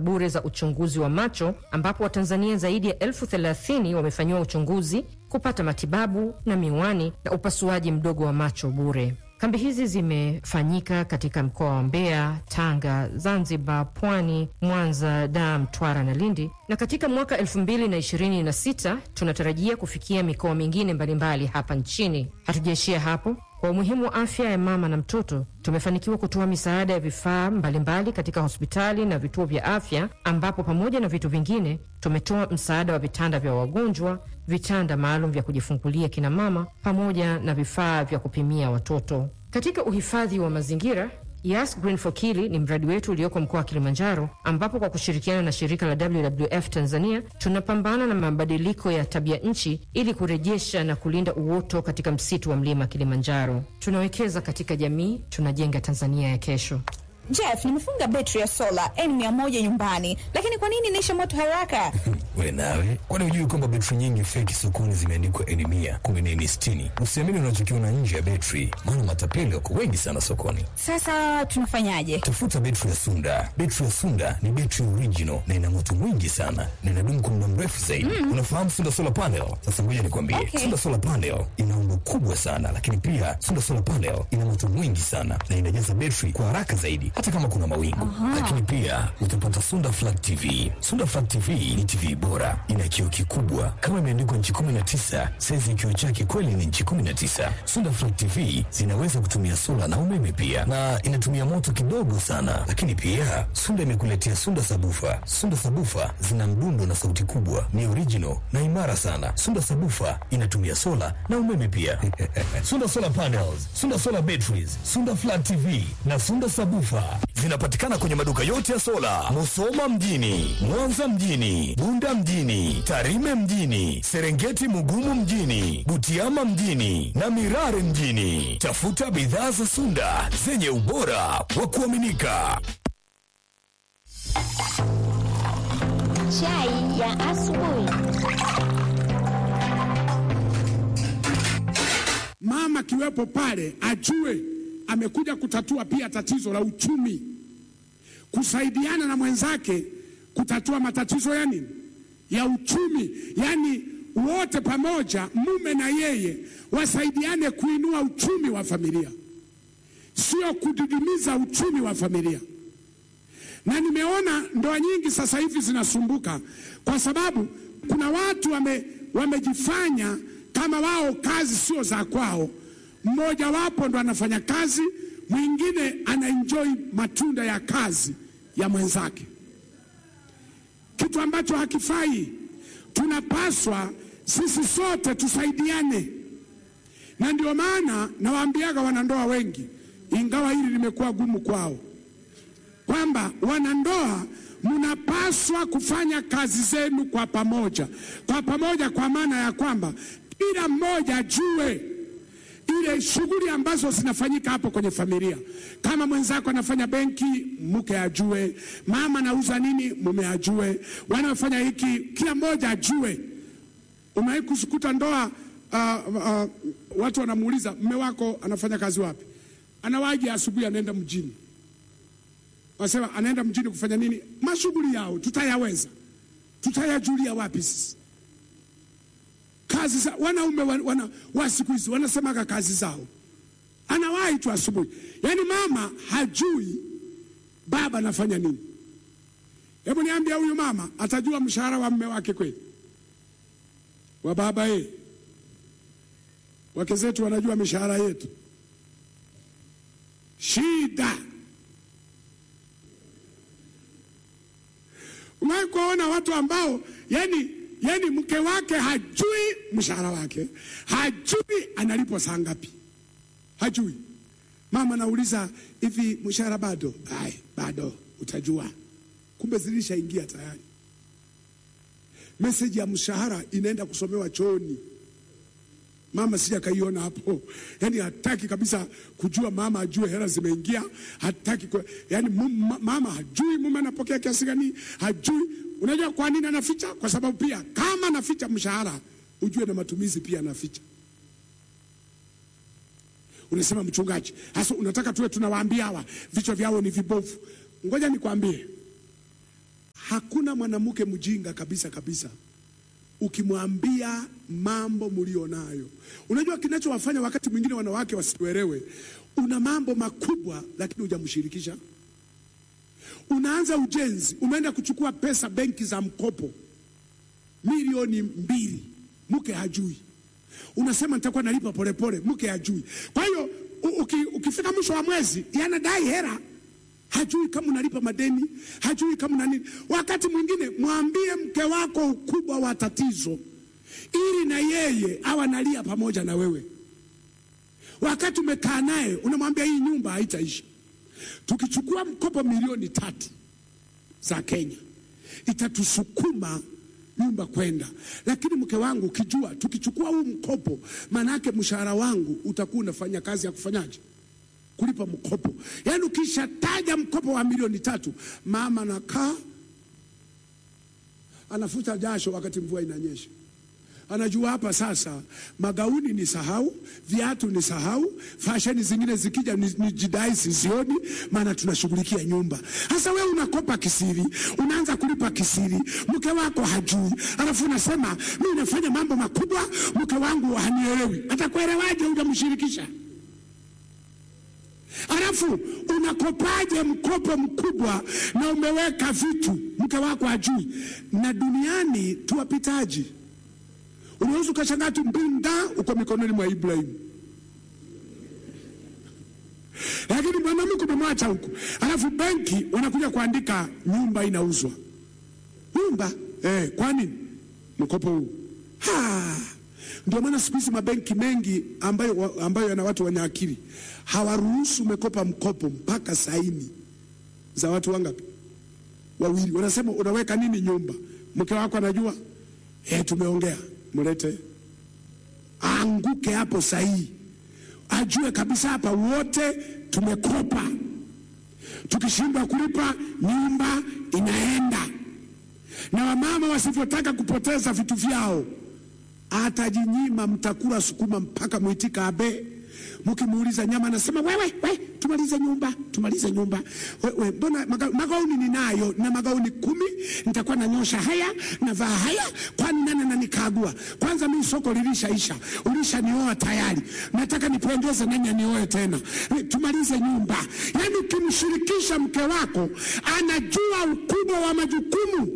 bure za uchunguzi wa macho ambapo Watanzania zaidi ya elfu thelathini wamefanyiwa uchunguzi, kupata matibabu na miwani na upasuaji mdogo wa macho bure. Kambi hizi zimefanyika katika mkoa wa Mbeya, Tanga, Zanzibar, Pwani, Mwanza, Dar, Mtwara na Lindi, na katika mwaka 2026 tunatarajia kufikia mikoa mingine mbalimbali hapa nchini. Hatujaishia hapo. Kwa umuhimu wa afya ya mama na mtoto, tumefanikiwa kutoa misaada ya vifaa mbalimbali katika hospitali na vituo vya afya, ambapo pamoja na vitu vingine tumetoa msaada wa vitanda vya wagonjwa, vitanda maalum vya kujifungulia kina mama, pamoja na vifaa vya kupimia watoto. Katika uhifadhi wa mazingira Yas Green for Kili ni mradi wetu ulioko mkoa wa Kilimanjaro, ambapo kwa kushirikiana na shirika la WWF Tanzania tunapambana na mabadiliko ya tabia nchi ili kurejesha na kulinda uoto katika msitu wa mlima Kilimanjaro. Tunawekeza katika jamii, tunajenga Tanzania ya kesho. Jeff, nimefunga betri ya sola N100 nyumbani, lakini kwa nini inaisha moto haraka? We nawe, kwani hujui kwamba betri nyingi feki sokoni zimeandikwa N mia kumbe ni N sitini? Usiamini unachokiona nje ya betri, maana matapeli wako wengi sana sokoni. Sasa tunafanyaje? Tafuta betri ya Sunda. Betri ya Sunda ni betri original na ina moto mwingi sana na inadumu kwa muda mrefu zaidi. Mm. Unafahamu Sunda solar panel? Sasa ngoja nikwambie, Okay. Sunda solar panel ina umbo kubwa sana, lakini pia Sunda solar panel ina moto mwingi sana na inajaza betri kwa haraka zaidi, hata kama kuna mawingu. Lakini pia utapata Sunda flat TV. Sunda flat TV ni TV bora, ina kioo kikubwa kama imeandikwa nchi 19, saizi ya kioo chake kweli ni nchi 19. Sunda flat TV zinaweza kutumia sola na umeme pia, na inatumia moto kidogo sana. Lakini pia Sunda imekuletea Sunda sabufa. Sunda sabufa zina mdundo na sauti kubwa, ni original na imara sana. Sunda sabufa inatumia sola na umeme pia. Sunda solar panels, Sunda solar batteries, Sunda flat TV na Sunda sabufa zinapatikana kwenye maduka yote ya sola, Musoma mjini, Mwanza mjini, Bunda mjini, Tarime mjini, Serengeti Mugumu mjini, Butiama mjini na Mirare mjini. Tafuta bidhaa za Sunda zenye ubora wa kuaminika. Chai ya asubuhi. mama kiwepo pale ajue amekuja kutatua pia tatizo la uchumi, kusaidiana na mwenzake kutatua matatizo ya nini, ya uchumi. Yani wote pamoja, mume na yeye wasaidiane kuinua uchumi wa familia, sio kudidimiza uchumi wa familia. Na nimeona ndoa nyingi sasa hivi zinasumbuka kwa sababu kuna watu wame, wamejifanya kama wao kazi sio za kwao. Mmoja wapo ndo anafanya kazi, mwingine anaenjoy matunda ya kazi ya mwenzake, kitu ambacho hakifai. Tunapaswa sisi sote tusaidiane, na ndio maana nawaambiaga wanandoa wengi, ingawa hili limekuwa gumu kwao kwamba wanandoa mnapaswa kufanya kazi zenu kwa pamoja, kwa pamoja, kwa maana ya kwamba kila mmoja ajue ile shughuli ambazo zinafanyika hapo kwenye familia. Kama mwenzako anafanya benki, mke ajue. Mama anauza nini, mume ajue. Wanaofanya hiki, kila mmoja ajue. Umewahi kukuta ndoa uh, uh, watu wanamuuliza mme wako anafanya kazi wapi? Anawahi asubuhi, anaenda mjini Wasema anaenda mjini kufanya nini? Mashughuli yao tutayaweza, tutayajulia wapi sisi? Kazi za wanaume wana, wana, wa siku hizi wanasemaga kazi zao, anawahi tu asubuhi. Yaani mama hajui baba anafanya nini. Hebu niambia, huyu mama atajua mshahara wa mme wake kweli? Wa baba ye, wake zetu wanajua mishahara yetu. Shida Umewahi kuona watu ambao yani, yani mke wake hajui mshahara wake, hajui analipwa saa ngapi, hajui. Mama nauliza hivi, mshahara bado? Ai, bado, utajua. Kumbe zilishaingia tayari. Meseji ya mshahara inaenda kusomewa chooni. Mama sija kaiona hapo, yani hataki kabisa kujua, mama ajue hela zimeingia, hataki kwa, yani mum, mama hajui mume anapokea kiasi gani, hajui. Unajua kwa nini anaficha? Kwa sababu pia kama anaficha mshahara, ujue na matumizi pia anaficha. Unasema mchungaji, hasa unataka tuwe tunawaambia hawa vichwa vyao ni vibovu. Ngoja nikwambie, Hakuna mwanamke mjinga kabisa kabisa ukimwambia mambo mlionayo. Unajua kinachowafanya wakati mwingine wanawake wasielewe, una mambo makubwa lakini hujamshirikisha. Unaanza ujenzi, umeenda kuchukua pesa benki za mkopo milioni mbili, mke hajui. Unasema nitakuwa nalipa polepole, mke hajui. Kwa hiyo u- uki, ukifika mwisho wa mwezi yanadai hera hajui kama unalipa madeni, hajui kama una nini. Wakati mwingine mwambie mke wako ukubwa wa tatizo, ili na yeye awe analia pamoja na wewe. Wakati umekaa naye unamwambia hii nyumba haitaisha, tukichukua mkopo milioni tatu za Kenya itatusukuma nyumba kwenda, lakini mke wangu, ukijua tukichukua huu mkopo, maanake mshahara wangu utakuwa unafanya kazi ya kufanyaje kulipa mkopo. Yaani ukishataja mkopo wa milioni tatu, mama anakaa anafuta jasho wakati mvua inanyesha. Anajua hapa sasa, magauni ni sahau, viatu ni sahau, fasheni zingine zikija ni, ni jidai sizioni, maana tunashughulikia nyumba. Sasa wewe unakopa kisiri, unaanza kulipa kisiri, mke wako hajui, alafu unasema mimi nafanya mambo makubwa, mke wangu hanielewi. Atakuelewaje? Hujamshirikisha. Alafu unakopaje mkopo mkubwa na umeweka vitu mke wako ajui? Na duniani tuwapitaji, unaweza ukashangaa tu mbinda uko mikononi mwa Ibrahimu, lakini mwanamke umemwacha huku, alafu benki wanakuja kuandika nyumba inauzwa. Nyumba eh, kwa nini mkopo huu? Ha, ndio maana siku hizi mabenki mengi ambayo, ambayo yana watu wenye akili hawaruhusu umekopa mkopo mpaka saini za watu wangapi? Wawili. Wanasema unaweka nini nyumba, mke wako anajua, eh, tumeongea, mlete aanguke hapo sahihi, ajue kabisa hapa wote tumekopa, tukishindwa kulipa nyumba inaenda. Na wamama wasivyotaka kupoteza vitu vyao, atajinyima, mtakula sukuma mpaka mwitika abe mkimuuliza nyama anasema wewe we, tumalize nyumba tumalize nyumba wewe, mbona maga, magauni ninayo na magauni kumi, nitakuwa nanyosha haya navaa haya, kwani nani ananikagua? Kwanza mimi soko lilishaisha, ulishanioa tayari, nataka nipendeze, nani anioe tena? Tumalize nyumba. Yani ukimshirikisha mke wako, anajua ukubwa wa majukumu.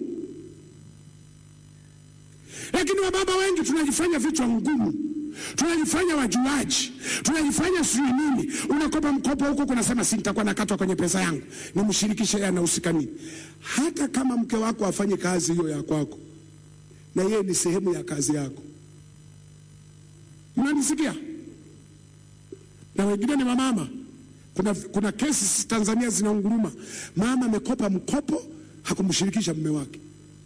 Lakini wababa wengi tunajifanya vichwa ngumu tunajifanya wajuaji, tunajifanya sijui nini. Unakopa mkopo huko, kunasema si nitakuwa nakatwa kwenye pesa yangu, nimshirikishe yeye, anahusika nini? Hata kama mke wako afanye kazi hiyo ya kwako, na yeye ni sehemu ya kazi yako. Mnanisikia? Na wengine ni wamama. Kuna, kuna kesi Tanzania zinaunguruma, mama amekopa mkopo hakumshirikisha mume wake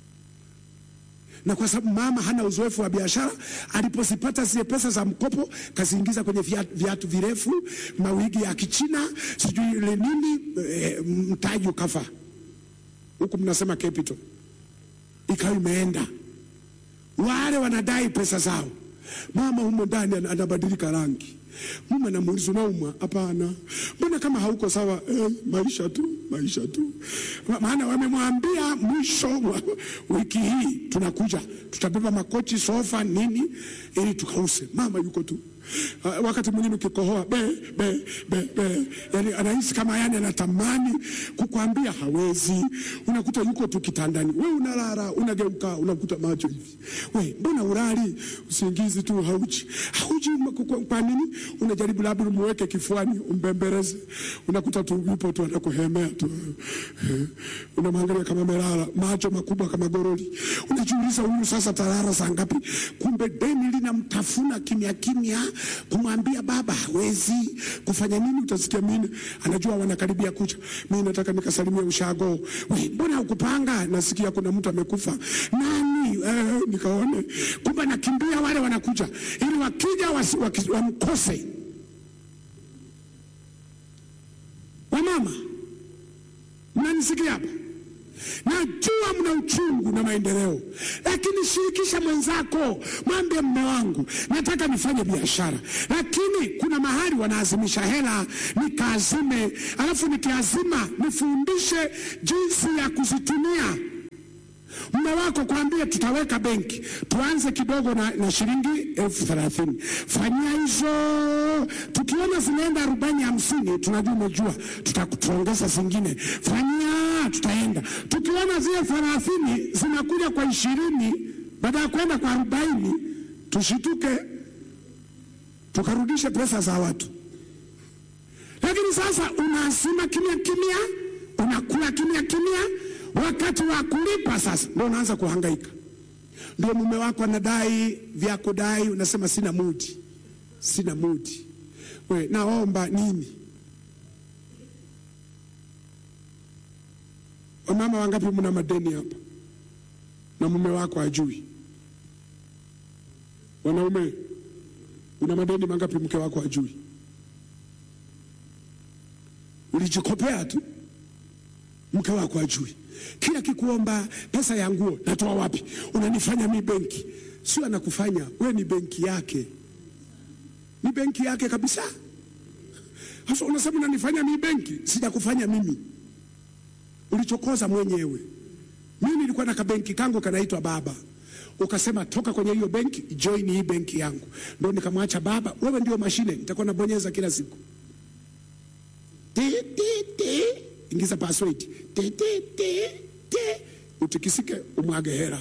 na kwa sababu mama hana uzoefu wa biashara, alipozipata zile pesa za mkopo kaziingiza kwenye viatu, viatu virefu, mawigi ya Kichina, sijui ile nini, e, mtaji ukafa huku, mnasema capital ikawa imeenda. Wale wanadai pesa zao, mama humo ndani anabadilika rangi mume anamuuliza unaumwa? Hapana. Mbona kama hauko sawa? Eh, maisha tu, maisha tu. Maana wamemwambia mwisho wa wiki hii tunakuja, tutabeba makochi, sofa, nini ili tukause. Mama yuko tu Uh, wakati mwingine ukikohoa be be be be, yani anahisi kama yani anatamani kukwambia hawezi. Unakuta yuko tu kitandani, we unalala, unageuka, unakuta macho hivi, we mbona ulali? Usingizi tu hauji hauji. Kwa nini? Unajaribu labda umuweke kifuani umbembeleze, unakuta tu yupo tu anakuhemea tu, unamwangalia kama melala, macho makubwa kama goroli. Unajiuliza, huyu sasa talala saa ngapi? Kumbe deni linamtafuna kimya kimya kumwambia baba hawezi kufanya nini. Utasikia mimi anajua wanakaribia kucha, mimi nataka nikasalimia ushago. We, mbona ukupanga? Nasikia kuna mtu amekufa. Nani? Eh, nikaone. Kumbe nakimbia, wale wanakuja ili wakija wamkose. Wamama, mnanisikia hapa? Najua mna uchungu na maendeleo, lakini shirikisha mwenzako, mwambie mme wangu, nataka nifanye biashara, lakini kuna mahali wanaazimisha hela, nikaazime, alafu nikiazima nifundishe jinsi ya kuzitumia. wako kwambie tutaweka benki, tuanze kidogo na, na shilingi elfu thelathini. Fanyia hizo, tukiona zinaenda arobaini hamsini, tunajua umejua, tutakutuongeza zingine. Fanyia, tutaenda. Tukiona zile thelathini zinakuja kwa ishirini baada ya kwenda kwa arobaini, tushituke tukarudishe pesa za watu. Lakini sasa unasema kimya kimya, unakula kimya kimya, wakati wa kulipa sasa ndio unaanza kuhangaika. Ndio mume wako anadai vya kudai, unasema sina mudi, sina mudi. We, naomba nini? Wamama wangapi mna madeni hapa na mume wako ajui? Wanaume, una madeni mangapi mke wako ajui? Ulijikopea tu, mke wako ajui. Kila kikuomba pesa ya nguo, natoa wapi? Unanifanya mi benki? Sio anakufanya we, ni benki yake, ni benki yake kabisa. Sasa unasema unanifanya mi benki? Sijakufanya mimi, ulichokoza mwenyewe. Mimi nilikuwa na kabenki kangu kanaitwa baba, ukasema toka kwenye hiyo benki, join hii benki yangu, ndio nikamwacha baba. Wewe ndio mashine, nitakuwa nabonyeza kila siku Ti, ti, ti. Ingiza password ti, ti, ti, ti. Utikisike umwage hera,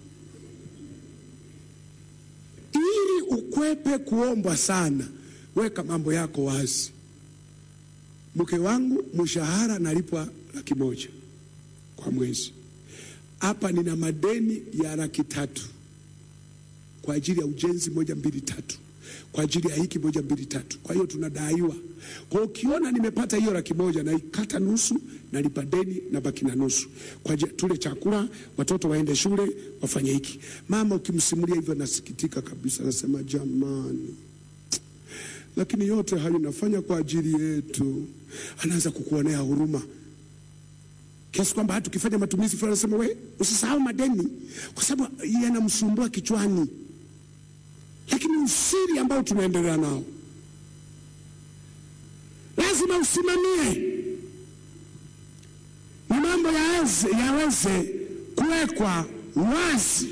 ili ukwepe kuombwa sana. Weka mambo yako wazi. Mke wangu mshahara nalipwa laki moja kwa mwezi, hapa nina madeni ya laki tatu kwa ajili ya ujenzi moja mbili tatu kwa ajili ya hiki moja mbili tatu. Kwa hiyo tunadaiwa. Kwa hiyo ukiona nimepata hiyo laki moja naikata nusu, nalipa deni na baki na nusu kwa ajili tule chakula, watoto waende shule, wafanye hiki. Mama ukimsimulia hivyo nasikitika kabisa, nasema jamani, lakini yote hayo nafanya kwa ajili yetu. Anaanza kukuonea huruma kiasi kwamba hata ukifanya matumizi fulani anasema we, usisahau madeni, kwa sababu yanamsumbua kichwani lakini usiri ambao tunaendelea nao lazima usimamie na mambo yaweze, yaweze kuwekwa wazi.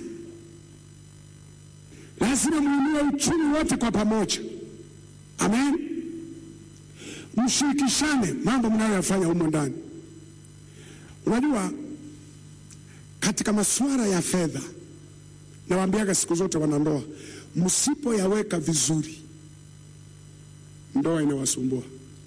Lazima muinue uchumi wote kwa pamoja, amen. Mshirikishane mambo mnayoyafanya humo ndani. Unajua, katika masuala ya fedha, nawaambiaga siku zote wanandoa msipoyaweka vizuri, ndoa inawasumbua.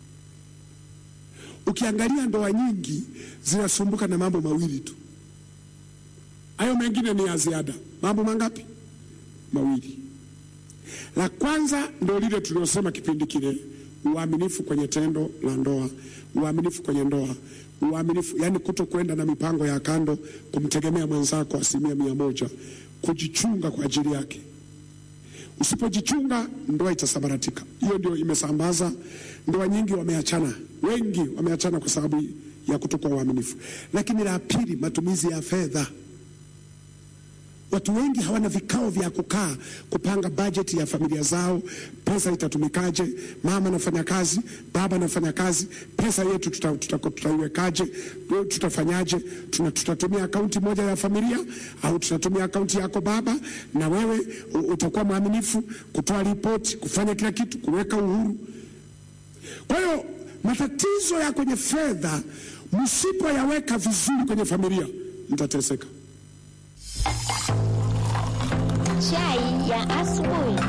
Ukiangalia ndoa nyingi zinasumbuka na mambo mawili tu, hayo mengine ni ya ziada. Mambo mangapi? Mawili. La kwanza ndo lile tuliosema kipindi kile, uaminifu kwenye tendo la ndoa, uaminifu kwenye ndoa, uaminifu yani kuto kwenda na mipango ya kando, kumtegemea mwenzako asilimia mia moja, kujichunga kwa ajili yake. Usipojichunga ndoa itasambaratika. Hiyo ndio imesambaza ndoa nyingi, wameachana, wengi wameachana kwa sababu ya kutokuwa uaminifu. Lakini la pili, matumizi ya fedha. Watu wengi hawana vikao vya kukaa kupanga bajeti ya familia zao, pesa itatumikaje? Mama anafanya kazi, baba anafanya kazi, pesa yetu tutaiwekaje? Tuta, tuta tutafanyaje? Tuna, tutatumia akaunti moja ya familia au tutatumia akaunti yako baba, na wewe utakuwa mwaminifu kutoa ripoti, kufanya kila kitu, kuweka uhuru. Kwa hiyo matatizo ya kwenye fedha, msipoyaweka vizuri kwenye familia, mtateseka. Chai ya asubuhi.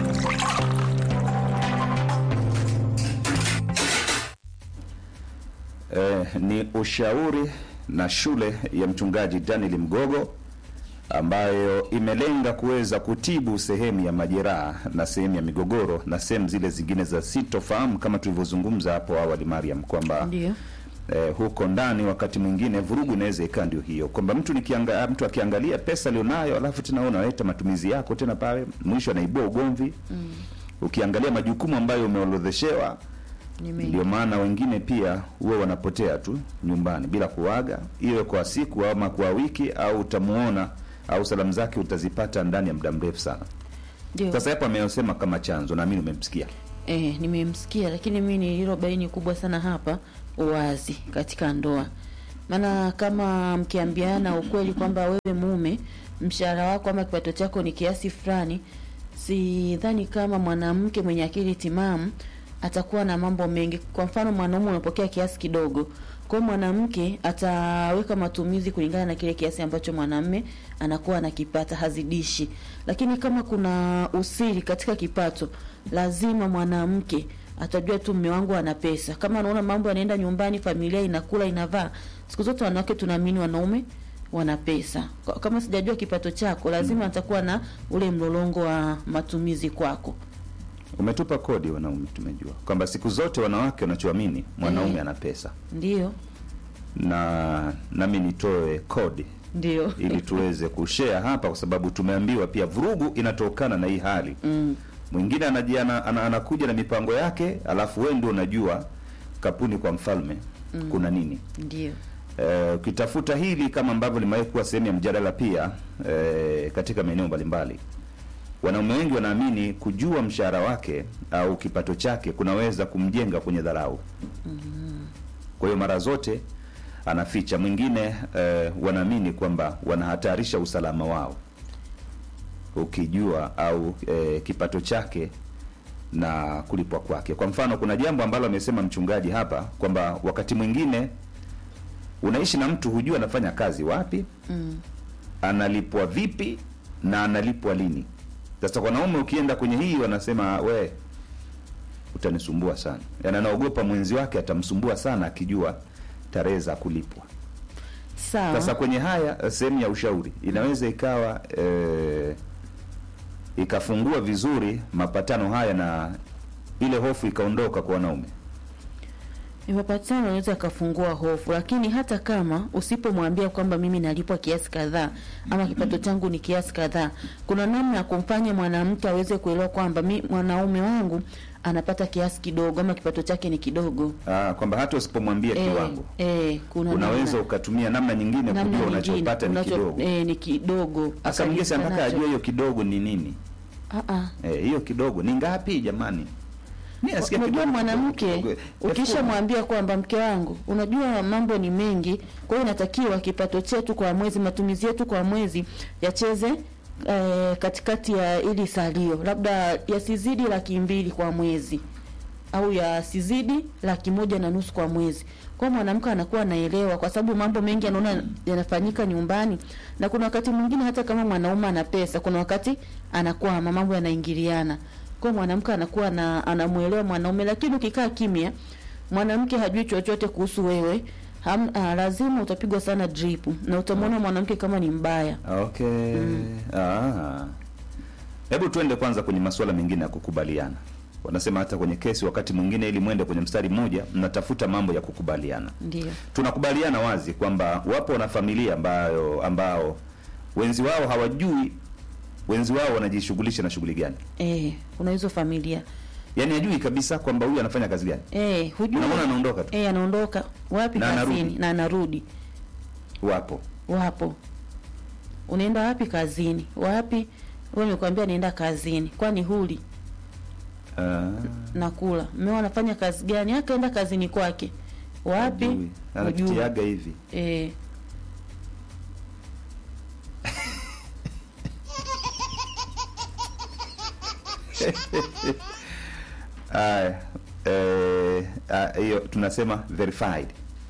Eh, ni ushauri na shule ya mchungaji Daniel Mgogo ambayo imelenga kuweza kutibu sehemu ya majeraha na sehemu ya migogoro na sehemu zile zingine za sitofahamu kama tulivyozungumza hapo awali Mariam, kwamba Ndio. eh, huko ndani wakati mwingine vurugu inaweza ikawa ndio hiyo, kwamba mtu nikianga, mtu akiangalia pesa alionayo alafu tena wewe unaleta matumizi yako tena pale, mwisho anaibua ugomvi mm. Ukiangalia majukumu ambayo umeorodheshewa Ni mengi. ndio maana wengine pia huwa wanapotea tu nyumbani bila kuaga, iwe kwa siku ama kwa wiki, au utamuona au salamu zake utazipata ndani ya muda mrefu sana. Ndio. Sasa hapo ameyosema kama chanzo, naamini umemsikia. Eh, nimemsikia lakini mimi nililobaini kubwa sana hapa uwazi katika ndoa. maana kama mkiambiana ukweli kwamba wewe mume mshahara wako ama kipato chako ni kiasi fulani, sidhani kama mwanamke mwenye akili timamu atakuwa na mambo mengi. Kwa mfano, mwanaume unapokea kiasi kidogo, kwa hiyo mwanamke ataweka matumizi kulingana na kile kiasi ambacho mwanamme anakuwa anakipata, hazidishi. Lakini kama kuna usiri katika kipato, lazima mwanamke atajua tu mume wangu ana pesa. Kama anaona mambo yanaenda nyumbani, familia inakula inavaa, siku zote wanawake tunaamini wanaume wana pesa. Kwa- Kama sijajua kipato chako, lazima atakuwa na ule mlolongo wa matumizi kwako. Umetupa kodi wanaume, tumejua kwamba siku zote wanawake wanachoamini mwanaume Eh. ana pesa, Ndio, na nami nitoe kodi ndio. ili tuweze kushare hapa, kwa sababu tumeambiwa pia vurugu inatokana na hii hali Mm, mwingine anajiana ana, anakuja na mipango yake, alafu wewe ndio unajua kapuni kwa mfalme kuna nini. ndio. Eh, ukitafuta hili kama ambavyo limewahi kuwa sehemu ya mjadala pia eh, katika maeneo mbalimbali, wanaume wengi wanaamini kujua mshahara wake au kipato chake kunaweza kumjenga kwenye dharau. Kwa hiyo mara zote anaficha. Mwingine eh, wanaamini kwamba wanahatarisha usalama wao ukijua au eh, kipato chake na kulipwa kwake. Kwa mfano, kuna jambo ambalo amesema mchungaji hapa kwamba wakati mwingine unaishi na mtu hujua anafanya kazi wapi, Mm, analipwa vipi na analipwa lini. Sasa kwa wanaume ukienda kwenye hii wanasema we utanisumbua sana, yaani anaogopa mwenzi wake atamsumbua sana akijua tarehe za kulipwa. sawa. Sasa kwenye haya sehemu ya ushauri inaweza ikawa eh, ikafungua vizuri mapatano haya na ile hofu ikaondoka kwa wanaume. Mapatano anaweza akafungua hofu, lakini hata kama usipomwambia kwamba mimi nalipwa kiasi kadhaa ama kipato changu ni kiasi kadhaa, kuna namna ya kumfanya mwanamke aweze kuelewa kwamba mi mwanaume wangu anapata kiasi kidogo ama kipato chake ni kidogo. Ah, kwamba hata usipomwambia Eh, kiwango eh, kuna unaweza namna- ukatumia namna nyingine namna kujua nyingine, unachopata ni unacho- kidogo. eh, ni kidogo. Sasa mwingine si anataka Akajifunza ajue hiyo kidogo ni nini. Ah, ah. Eh, hiyo kidogo ni ngapi jamani? Mimi nasikia Unajua kidogo, mwanamke kidogo, kidogo. ukishamwambia kwamba mke wangu, unajua mambo ni mengi, kwa hiyo inatakiwa kipato chetu kwa mwezi, matumizi yetu kwa mwezi yacheze eh, katikati ya ili salio, labda yasizidi laki mbili kwa mwezi au yasizidi laki moja na nusu kwa mwezi. Kwa hiyo mwanamke anakuwa anaelewa, kwa sababu mambo mengi anaona yanafanyika nyumbani, na kuna wakati mwingine hata kama mwanaume ana pesa, kuna wakati anakwama, mambo yanaingiliana. Kwa hiyo mwanamke anakuwa na anamuelewa mwanaume, lakini ukikaa kimya, mwanamke hajui chochote kuhusu wewe ham, ah, lazima utapigwa sana drip na utamwona mwanamke kama ni mbaya. Okay. Ah. Hebu tuende kwanza kwenye masuala mengine ya kukubaliana. Wanasema hata kwenye kesi wakati mwingine ili mwende kwenye mstari mmoja mnatafuta mambo ya kukubaliana. Ndio. Tunakubaliana wazi kwamba wapo na familia ambayo ambao wenzi wao hawajui wenzi wao wanajishughulisha na shughuli gani. Eh, kuna hizo familia. Yaani hajui kabisa kwamba huyu anafanya kazi gani. Eh, hujui. Unamwona anaondoka tu. Eh, anaondoka wapi Na kazini anarudi. na anarudi. Wapo. Wapo. Unaenda wapi kazini? Wapi? Wewe nimekwambia naenda kazini. Kwani huli Ah. nakula. Mmeo anafanya kazi gani? Akaenda kazini kwake. Wapi? Hajui. Hujui. Anakitiaga hivi. Eh, Aya, eh, ah, hiyo tunasema verified.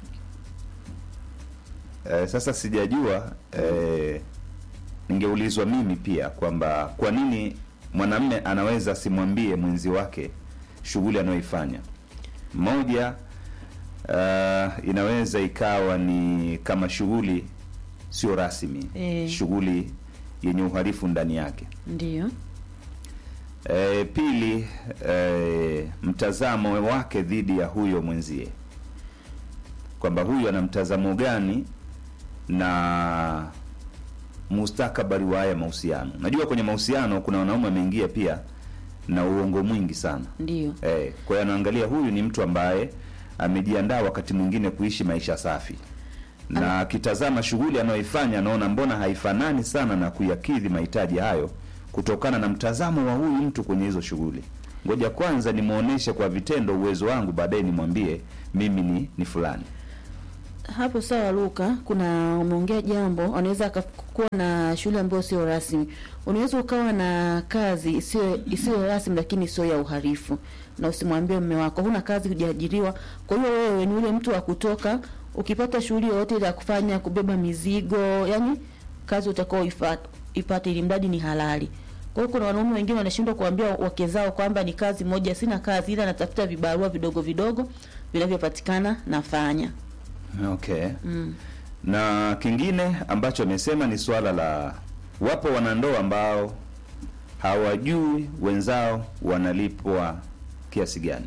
Eh, sasa sijajua eh, ningeulizwa mimi pia kwamba kwa nini mwanamme anaweza simwambie mwenzi wake shughuli anayoifanya. Moja, uh, inaweza ikawa ni kama shughuli sio rasmi, Eh. shughuli yenye uhalifu ndani yake. ndio. E, pili e, mtazamo wake dhidi ya huyo mwenzie, kwamba huyu ana mtazamo gani na mustakabali wa haya mahusiano. Najua kwenye mahusiano kuna wanaume wameingia pia na uongo mwingi sana Ndio. e, kwa hiyo anaangalia huyu ni mtu ambaye amejiandaa wakati mwingine kuishi maisha safi, na akitazama shughuli anayoifanya anaona mbona haifanani sana na kuyakidhi mahitaji hayo kutokana na mtazamo wa huyu mtu kwenye hizo shughuli. Ngoja kwanza nimwonyeshe kwa vitendo uwezo wangu, baadaye nimwambie mimi ni, ni fulani. hapo sawa Luka, kuna umeongea jambo, anaweza akakuwa na shule ambayo sio rasmi. Unaweza ukawa na kazi isiyo isiyo rasmi, lakini sio ya uhalifu, na usimwambie mume wako huna kazi, hujaajiriwa. Kwa hiyo wewe ni yule mtu wa kutoka, ukipata shughuli yoyote ile ya kufanya, kubeba mizigo, yani kazi utakao ipate, ili mradi ni halali. Kwa hiyo kuna wanaume wengine wanashindwa kuambia wake zao kwamba ni kazi moja, sina kazi, ila natafuta vibarua vidogo vidogo vinavyopatikana nafanya. Okay. Na kingine ambacho amesema ni swala la wapo wanandoa ambao hawajui wenzao wanalipwa kiasi gani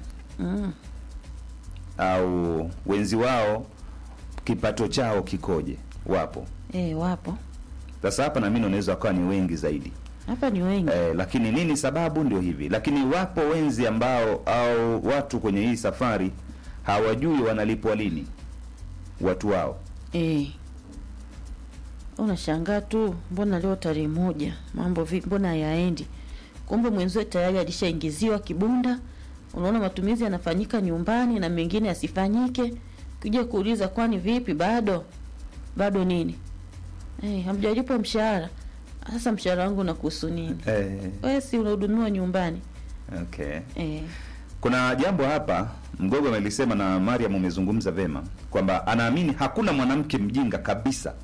au wenzi wao kipato chao kikoje. Wapo Eh, wapo sasa hapa, na mimi unaweza wakawa ni wengi zaidi hapa, ni wengi eh, lakini nini sababu? Ndio hivi, lakini wapo wenzi ambao au watu kwenye hii safari hawajui wanalipwa lini watu wao. eh. Unashangaa tu, mbona leo tarehe moja, mambo vipi, mbona hayaendi? Kumbe mwenzio tayari alishaingiziwa kibunda. Unaona matumizi yanafanyika nyumbani na mengine yasifanyike. Kuja kuuliza kwani vipi, bado bado nini? Eh, hamjalipwa mshahara. Sasa mshahara wangu unakuhusu nini? Eh, Wewe si unahudumiwa nyumbani okay. eh. Kuna jambo hapa Mgogo amelisema na Mariam umezungumza vema kwamba anaamini hakuna mwanamke mjinga kabisa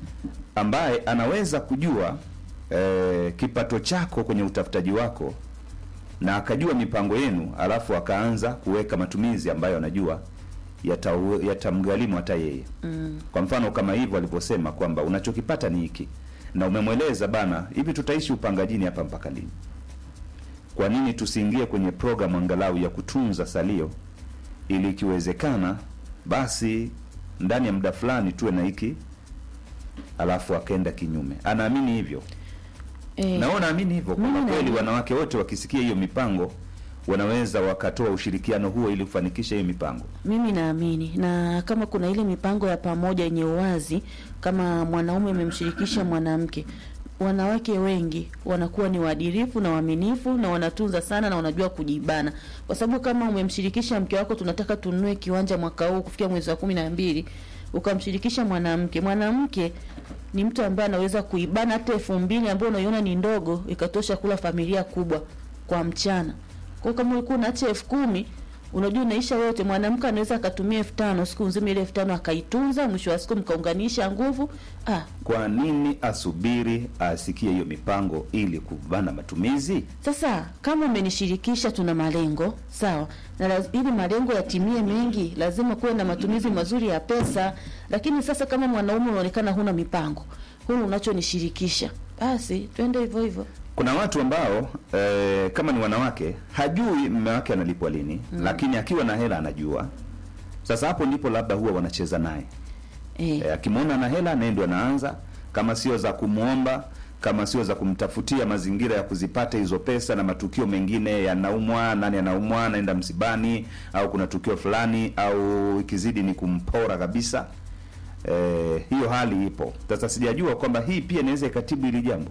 ambaye anaweza kujua eh, kipato chako kwenye utafutaji wako na akajua mipango yenu, alafu akaanza kuweka matumizi ambayo anajua yata- yatamgharimu hata yeye mm. Kwa mfano kama hivyo alivyosema kwamba unachokipata ni hiki, na umemweleza bana, hivi tutaishi upangajini hapa mpaka lini? Kwa nini tusiingie kwenye programu angalau ya kutunza salio, ili ikiwezekana basi ndani ya muda fulani tuwe na hiki, alafu akaenda kinyume. Anaamini hivyo Eh. na wewe unaamini hivyo kwamba Mimi kweli naamini. wanawake wote wakisikia hiyo mipango wanaweza wakatoa ushirikiano huo ili kufanikisha hiyo mipango. Mimi naamini na kama kuna ile mipango ya pamoja yenye uwazi, kama mwanaume amemshirikisha mwanamke, wanawake wengi wanakuwa ni waadilifu na waaminifu na wanatunza sana na wanajua kujibana, kwa sababu kama umemshirikisha mke wako, tunataka tununue kiwanja mwaka huu kufikia mwezi wa kumi na mbili, ukamshirikisha mwanamke, mwanamke ni mtu ambaye anaweza kuibana hata elfu mbili ambayo unaiona ni ndogo ikatosha kula familia kubwa kwa mchana. Kwa hiyo kama ulikuwa unaacha elfu kumi unajua unaisha yote, mwanamke anaweza akatumia elfu tano siku nzima, ile elfu tano akaitunza, mwisho wa siku mkaunganisha nguvu. Ah, Kwa nini asubiri asikie hiyo mipango ili kubana matumizi? sasa kama umenishirikisha, tuna malengo sawa, na laz, ili malengo yatimie mengi, lazima kuwe na matumizi mazuri ya pesa. Lakini sasa kama mwanaume unaonekana huna mipango, huna unachonishirikisha, basi twende hivyo hivyo. Kuna watu ambao eh, kama ni wanawake hajui mume wake analipwa lini lakini akiwa na hela anajua. Sasa hapo ndipo labda huwa wanacheza naye Eh, eh, akimwona na hela naye ndo anaanza, kama sio za kumwomba, kama sio za kumtafutia mazingira ya kuzipata hizo pesa, na matukio mengine yanaumwa, nani anaumwa, anaenda msibani, au kuna tukio fulani, au ikizidi ni kumpora kabisa. Eh, hiyo hali ipo. Sasa sijajua kwamba hii pia inaweza ikatibu hili jambo.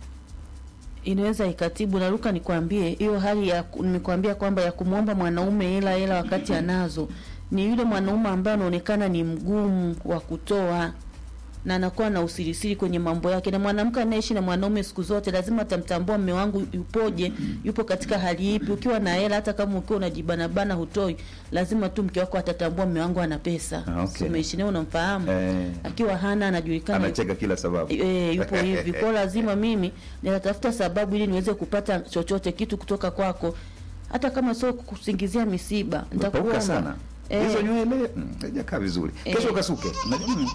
inaweza ikatibu. Naruka nikwambie hiyo hali ya nimekwambia kwamba ya kumwomba mwanaume hela hela wakati anazo, ni yule mwanaume ambaye anaonekana ni mgumu wa kutoa na anakuwa na usirisiri kwenye mambo yake. Na mwanamke anayeishi na mwanaume siku zote lazima atamtambua mme wangu yupoje, yupo katika hali ipi. Ukiwa na hela, hata kama ukiwa unajibanabana hutoi, lazima tu mke wako atatambua mme wangu ana pesa. Ah, okay. Si umeishi naye, unamfahamu. Eh, Akiwa hana anajulikana anacheka kila sababu. E, yupo hivi kwa lazima mimi ninatafuta sababu ili niweze kupata chochote kitu kutoka kwako, hata kama sio kusingizia misiba. Umepauka Nitakuomba sana Eh. hizo nywele mm, haijakaa vizuri. Kesho Eh. ukasuke. Unajua, mm,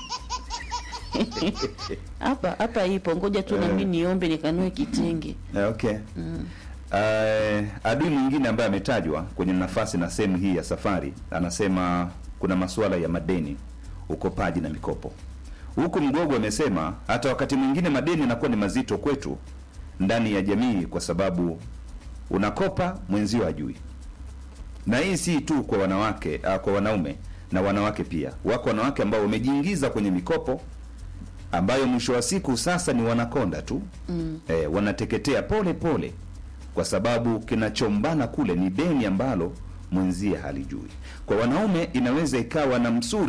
hapa hapa ipo, ngoja tu na Eh. mimi niombe nikanue kitenge. Eh, Okay. Uh, adui mwingine ambaye ametajwa kwenye nafasi na sehemu hii ya safari anasema kuna masuala ya madeni, ukopaji na mikopo. Huku Mgogo amesema hata wakati mwingine madeni yanakuwa ni mazito kwetu ndani ya jamii, kwa sababu unakopa mwenzio ajui. Na hii si tu kwa wanawake uh, kwa wanaume na wanawake pia. Wako wanawake ambao wamejiingiza kwenye mikopo ambayo mwisho wa siku sasa ni wanakonda tu mm. eh, wanateketea pole pole, kwa sababu kinachombana kule ni deni ambalo mwenzie halijui. Kwa wanaume inaweza ikawa na msuri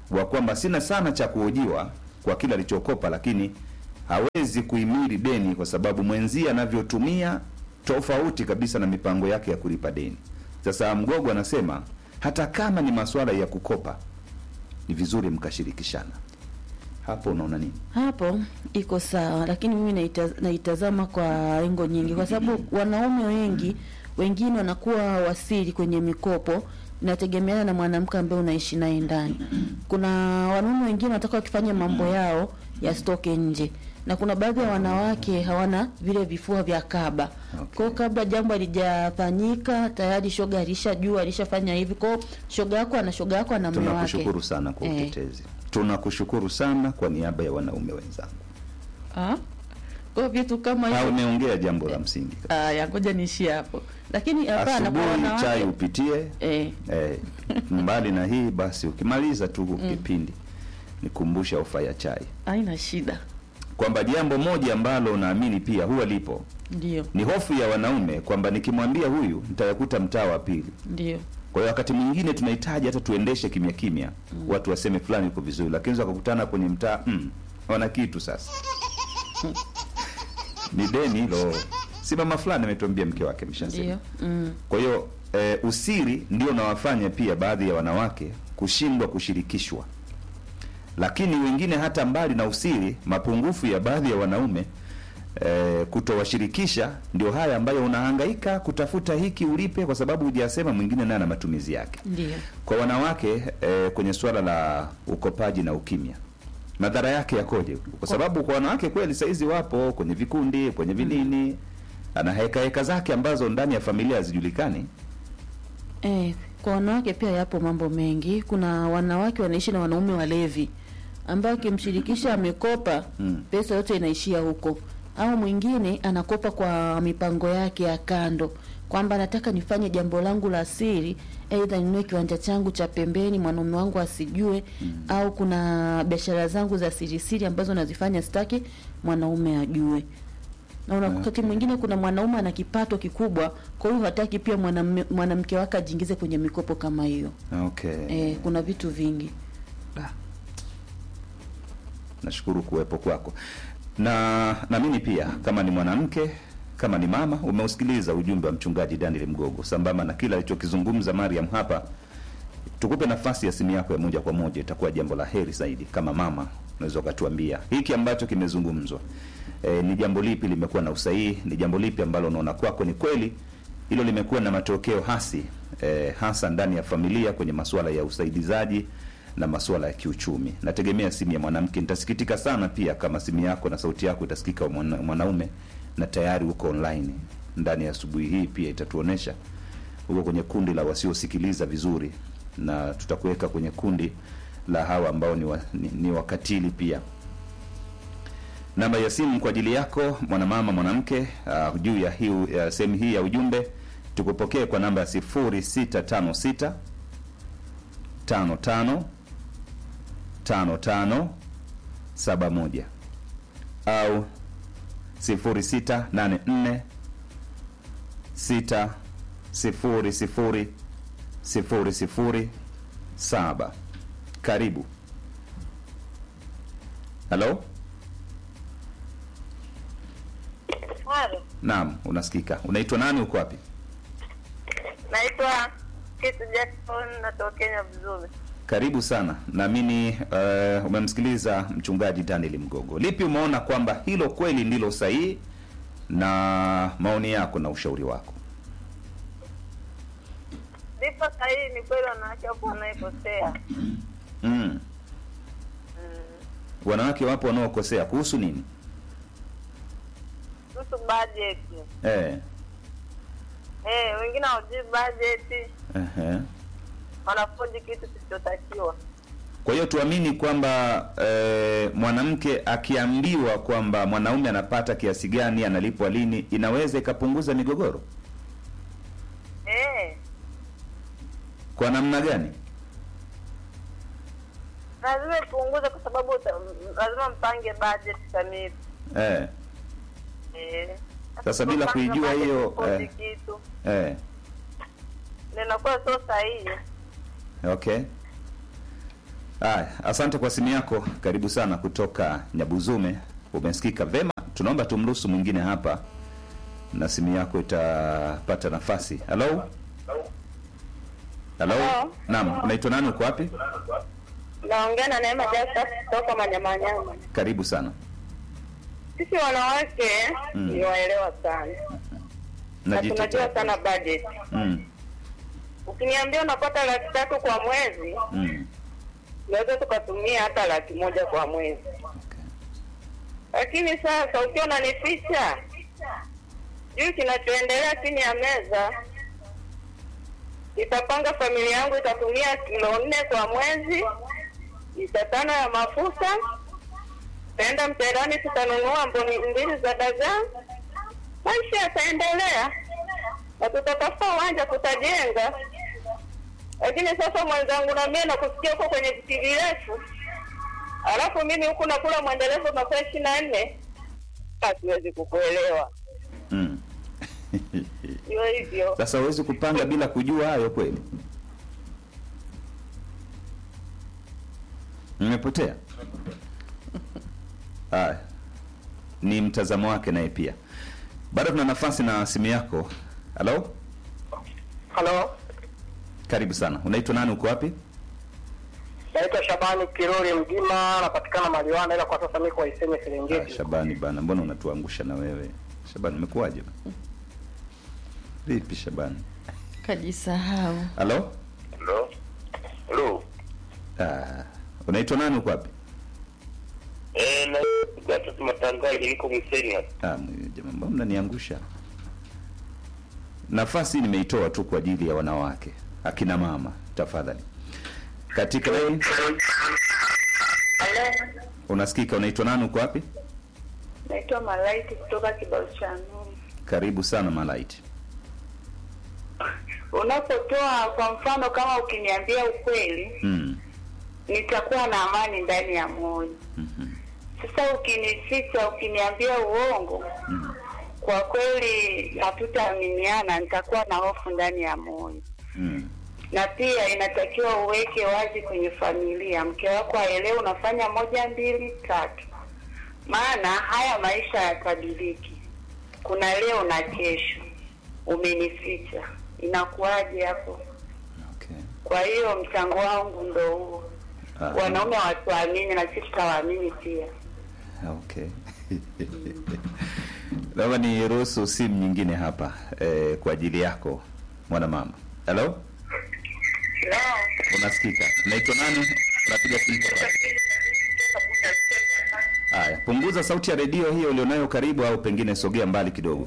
wa kwamba sina sana cha kuhojiwa kwa kile alichokopa, lakini hawezi kuhimili deni kwa sababu mwenzie anavyotumia tofauti kabisa na mipango yake ya kulipa deni. Sasa Mgogo anasema hata kama ni masuala ya kukopa, ni vizuri mkashirikishana. Hapo unaona nini? hapo iko sawa, lakini mimi naita, naitazama kwa lengo nyingi, kwa sababu wanaume wengi wengine wanakuwa wasiri kwenye mikopo, inategemeana na mwanamke ambaye unaishi naye ndani. Kuna wanaume wengine wanataka wakifanya mambo yao yasitoke nje, na kuna baadhi ya wanawake hawana vile vifua vya kaba. Okay. Kwa hiyo kabla jambo halijafanyika tayari shoga alishajua alishafanya hivi. Kwa hiyo shoga yako ana shoga yako ana mume wake. Tunakushukuru sana kwa Eh. utetezi, tunakushukuru sana kwa niaba ya wanaume wenzangu. Ah? Kwa hiyo vitu kama Ha, hivyo umeongea jambo la msingi. Aya, ngoja niishie hapo. Lakini hapana, kwa Asubuhi wanawake chai upitie eh, Eh, mbali na hii basi, ukimaliza tu kipindi nikumbusha ofa ya chai, haina shida, kwamba jambo moja ambalo naamini pia huwa lipo ndio ni hofu ya wanaume kwamba nikimwambia huyu nitayakuta mtaa wa pili. ndio Kwa hiyo wakati mwingine tunahitaji hata tuendeshe kimya kimya, watu waseme fulani yuko vizuri, lakini wakakutana kwenye mtaa mm, wana kitu sasa ni deni hilo. Si mama fulani ametuambia mke wake mshasema ndio mm, Kwa hiyo e, usiri ndio unawafanya pia baadhi ya wanawake kushindwa kushirikishwa, lakini wengine hata mbali na usiri, mapungufu ya baadhi ya wanaume e, kutowashirikisha ndio haya ambayo unahangaika kutafuta hiki ulipe, kwa sababu hujasema mwingine naye ana matumizi yake. ndio Kwa wanawake e, kwenye suala la ukopaji na ukimya, madhara yake yakoje? Kwa sababu kwa wanawake kweli saizi wapo kwenye vikundi, kwenye vinini, ana heka heka zake ambazo ndani ya familia hazijulikani. eh, kwa wanawake pia yapo mambo mengi. Kuna wanawake wanaishi na wanaume walevi ambao akimshirikisha amekopa Mm. pesa yote inaishia huko, au mwingine anakopa kwa mipango yake ya kando kwamba nataka nifanye jambo langu la siri, aidha ninunue kiwanja changu cha pembeni mwanaume wangu asijue, au kuna biashara zangu za siri siri ambazo nazifanya sitaki mwanaume ajue. Na una- wakati mwingine kuna mwanaume ana kipato kikubwa, kwa hiyo hataki pia mwanamme- mwanamke wake ajiingize kwenye mikopo kama hiyo. Okay. Eh, kuna vitu vingi. Nashukuru kuwepo kwako, na na mimi pia kama ni mwanamke kama ni mama, umeusikiliza ujumbe wa mchungaji Daniel Mgogo sambamba na kila alichokizungumza Mariam hapa. Tukupe nafasi ya simu yako ya moja kwa moja, itakuwa jambo la heri zaidi. Kama mama, unaweza ukatuambia hiki ambacho kimezungumzwa, e, ni jambo lipi limekuwa na usahihi? Ni jambo lipi ambalo unaona kwako ni kweli hilo limekuwa na matokeo hasi e, hasa ndani ya familia kwenye masuala ya usaidizaji na masuala ya kiuchumi. Nategemea simu ya mwanamke. Nitasikitika sana pia kama simu yako na sauti yako itasikika mwana, mwanaume na tayari uko online ndani ya asubuhi hii, pia itatuonesha uko kwenye kundi la wasiosikiliza vizuri, na tutakuweka kwenye kundi la hawa ambao ni, wa, ni, ni wakatili pia. Namba ya simu kwa ajili yako mwanamama, mwanamke, uh, juu ya hii uh, sehemu hii ya ujumbe tukupokee kwa namba ya 0656 55 55 71 au 0684 6 sifuri sifuri sifuri sifuri saba. Karibu. Halo, Halo, naam, unasikika. Unaitwa nani? Uko wapi? naitwa Kitu Jackson, natokea vizuri. Karibu sana. Naamini uh, umemsikiliza mchungaji Daniel Mgogo. Lipi umeona kwamba hilo kweli ndilo sahihi, na maoni yako na ushauri wako? Lipo sahihi, ni kweli wanawake wapo wanaekosea. mm. Wanawake wapo wanaokosea kuhusu nini? Kuhusu budget, Eh, eh, wengine hawajui budget, ehe. wanafoji kitu kisichotakiwa. Kwa hiyo tuamini kwamba eh, mwanamke akiambiwa kwamba mwanaume anapata kiasi gani, analipwa lini, inaweza ikapunguza migogoro. Eh, Kwa namna gani? lazima ipunguze kwa sababu uta- lazima mpange budget kamili. Eh, Eh, Sasa bila kupanga kuijua budget, hiyo, kufoji eh. kitu eh, ndio inakuwa sio sahihi. okay. Aya, asante kwa simu yako, karibu sana kutoka Nyabuzume. Umesikika vema, tunaomba tumruhusu mwingine hapa na simu yako itapata nafasi. Halo, halo, Hello. naam, unaitwa nani? Uko wapi? Naongea na Neema Jasa kutoka Manyamanyama. Karibu sana. Sisi wanawake Mm. ni waelewa sana na tunajua Najitetea. sana budget. Mm, Ukiniambia unapata laki tatu kwa mwezi, mm, tunaweza tukatumia hata laki moja kwa mwezi, okay. lakini sasa ukiwa unanificha juu kinachoendelea chini ya meza, itapanga familia yangu itatumia kilo nne kwa mwezi, lita tano ya mafuta, taenda mterani, tutanunua mboni mbili za dagaa, maisha yataendelea na tutatafuta uwanja, tutajenga. Lakini sasa mwenzangu, na mie nakusikia huko kwenye viti virefu, alafu mimi huku nakula mwendelezo masaa ishirini na nne, siwezi kukuelewa. Mm. Ndio hivyo. Sasa huwezi kupanga bila kujua hayo kweli? Nimepotea. Haya, ni mtazamo wake naye pia. Bado tuna nafasi na simu yako. Halo, Halo, karibu sana. Unaitwa nani? Uko wapi? naitwa Shabani Kirori Mgima, napatikana Maliwana, ila kwa sasa niko Waiseme Ah, Serengeti. Shabani bana, mbona unatuangusha na wewe Shabani? Umekuwaje? Vipi Shabani? Kajisahau. Halo, Halo. Halo. ah, unaitwa nani? Uko wapi? Eh, na Gatas Matangaji niko Mseni hapa. Ah, mwe- jamaa, mbona mnaniangusha? Nafasi nimeitoa tu kwa ajili ya wanawake, akina mama, tafadhali. Katika line unasikika, unaitwa nani? Uko wapi? Naitwa Malaiki kutoka Kibao cha Nuru. Karibu sana Malaiti. Unapotoa kwa mfano, kama ukiniambia ukweli, Mm. nitakuwa na amani ndani ya moyo. mhm, Sasa ukinificha, ukiniambia uongo, mhm, kwa kweli hatutaaminiana, nitakuwa na hofu ndani ya moyo. mm. Na pia inatakiwa uweke wazi kwenye familia, mke wako aelewe unafanya moja mbili tatu, maana haya maisha yatabiriki. Kuna leo na kesho. Umenificha, inakuwaje hapo? Okay. Kwa hiyo mchango wangu ndo huo. Ah, Wanaume watuamini na sisi tutawaamini pia. Okay. Naomba niruhusu simu nyingine hapa eh, kwa ajili yako mwanamama. Hello? Unasikika? Unaitwa nani? Unapiga simu kutoka wapi? Haya, punguza sauti ya redio hiyo ulionayo karibu, au pengine sogea mbali kidogo.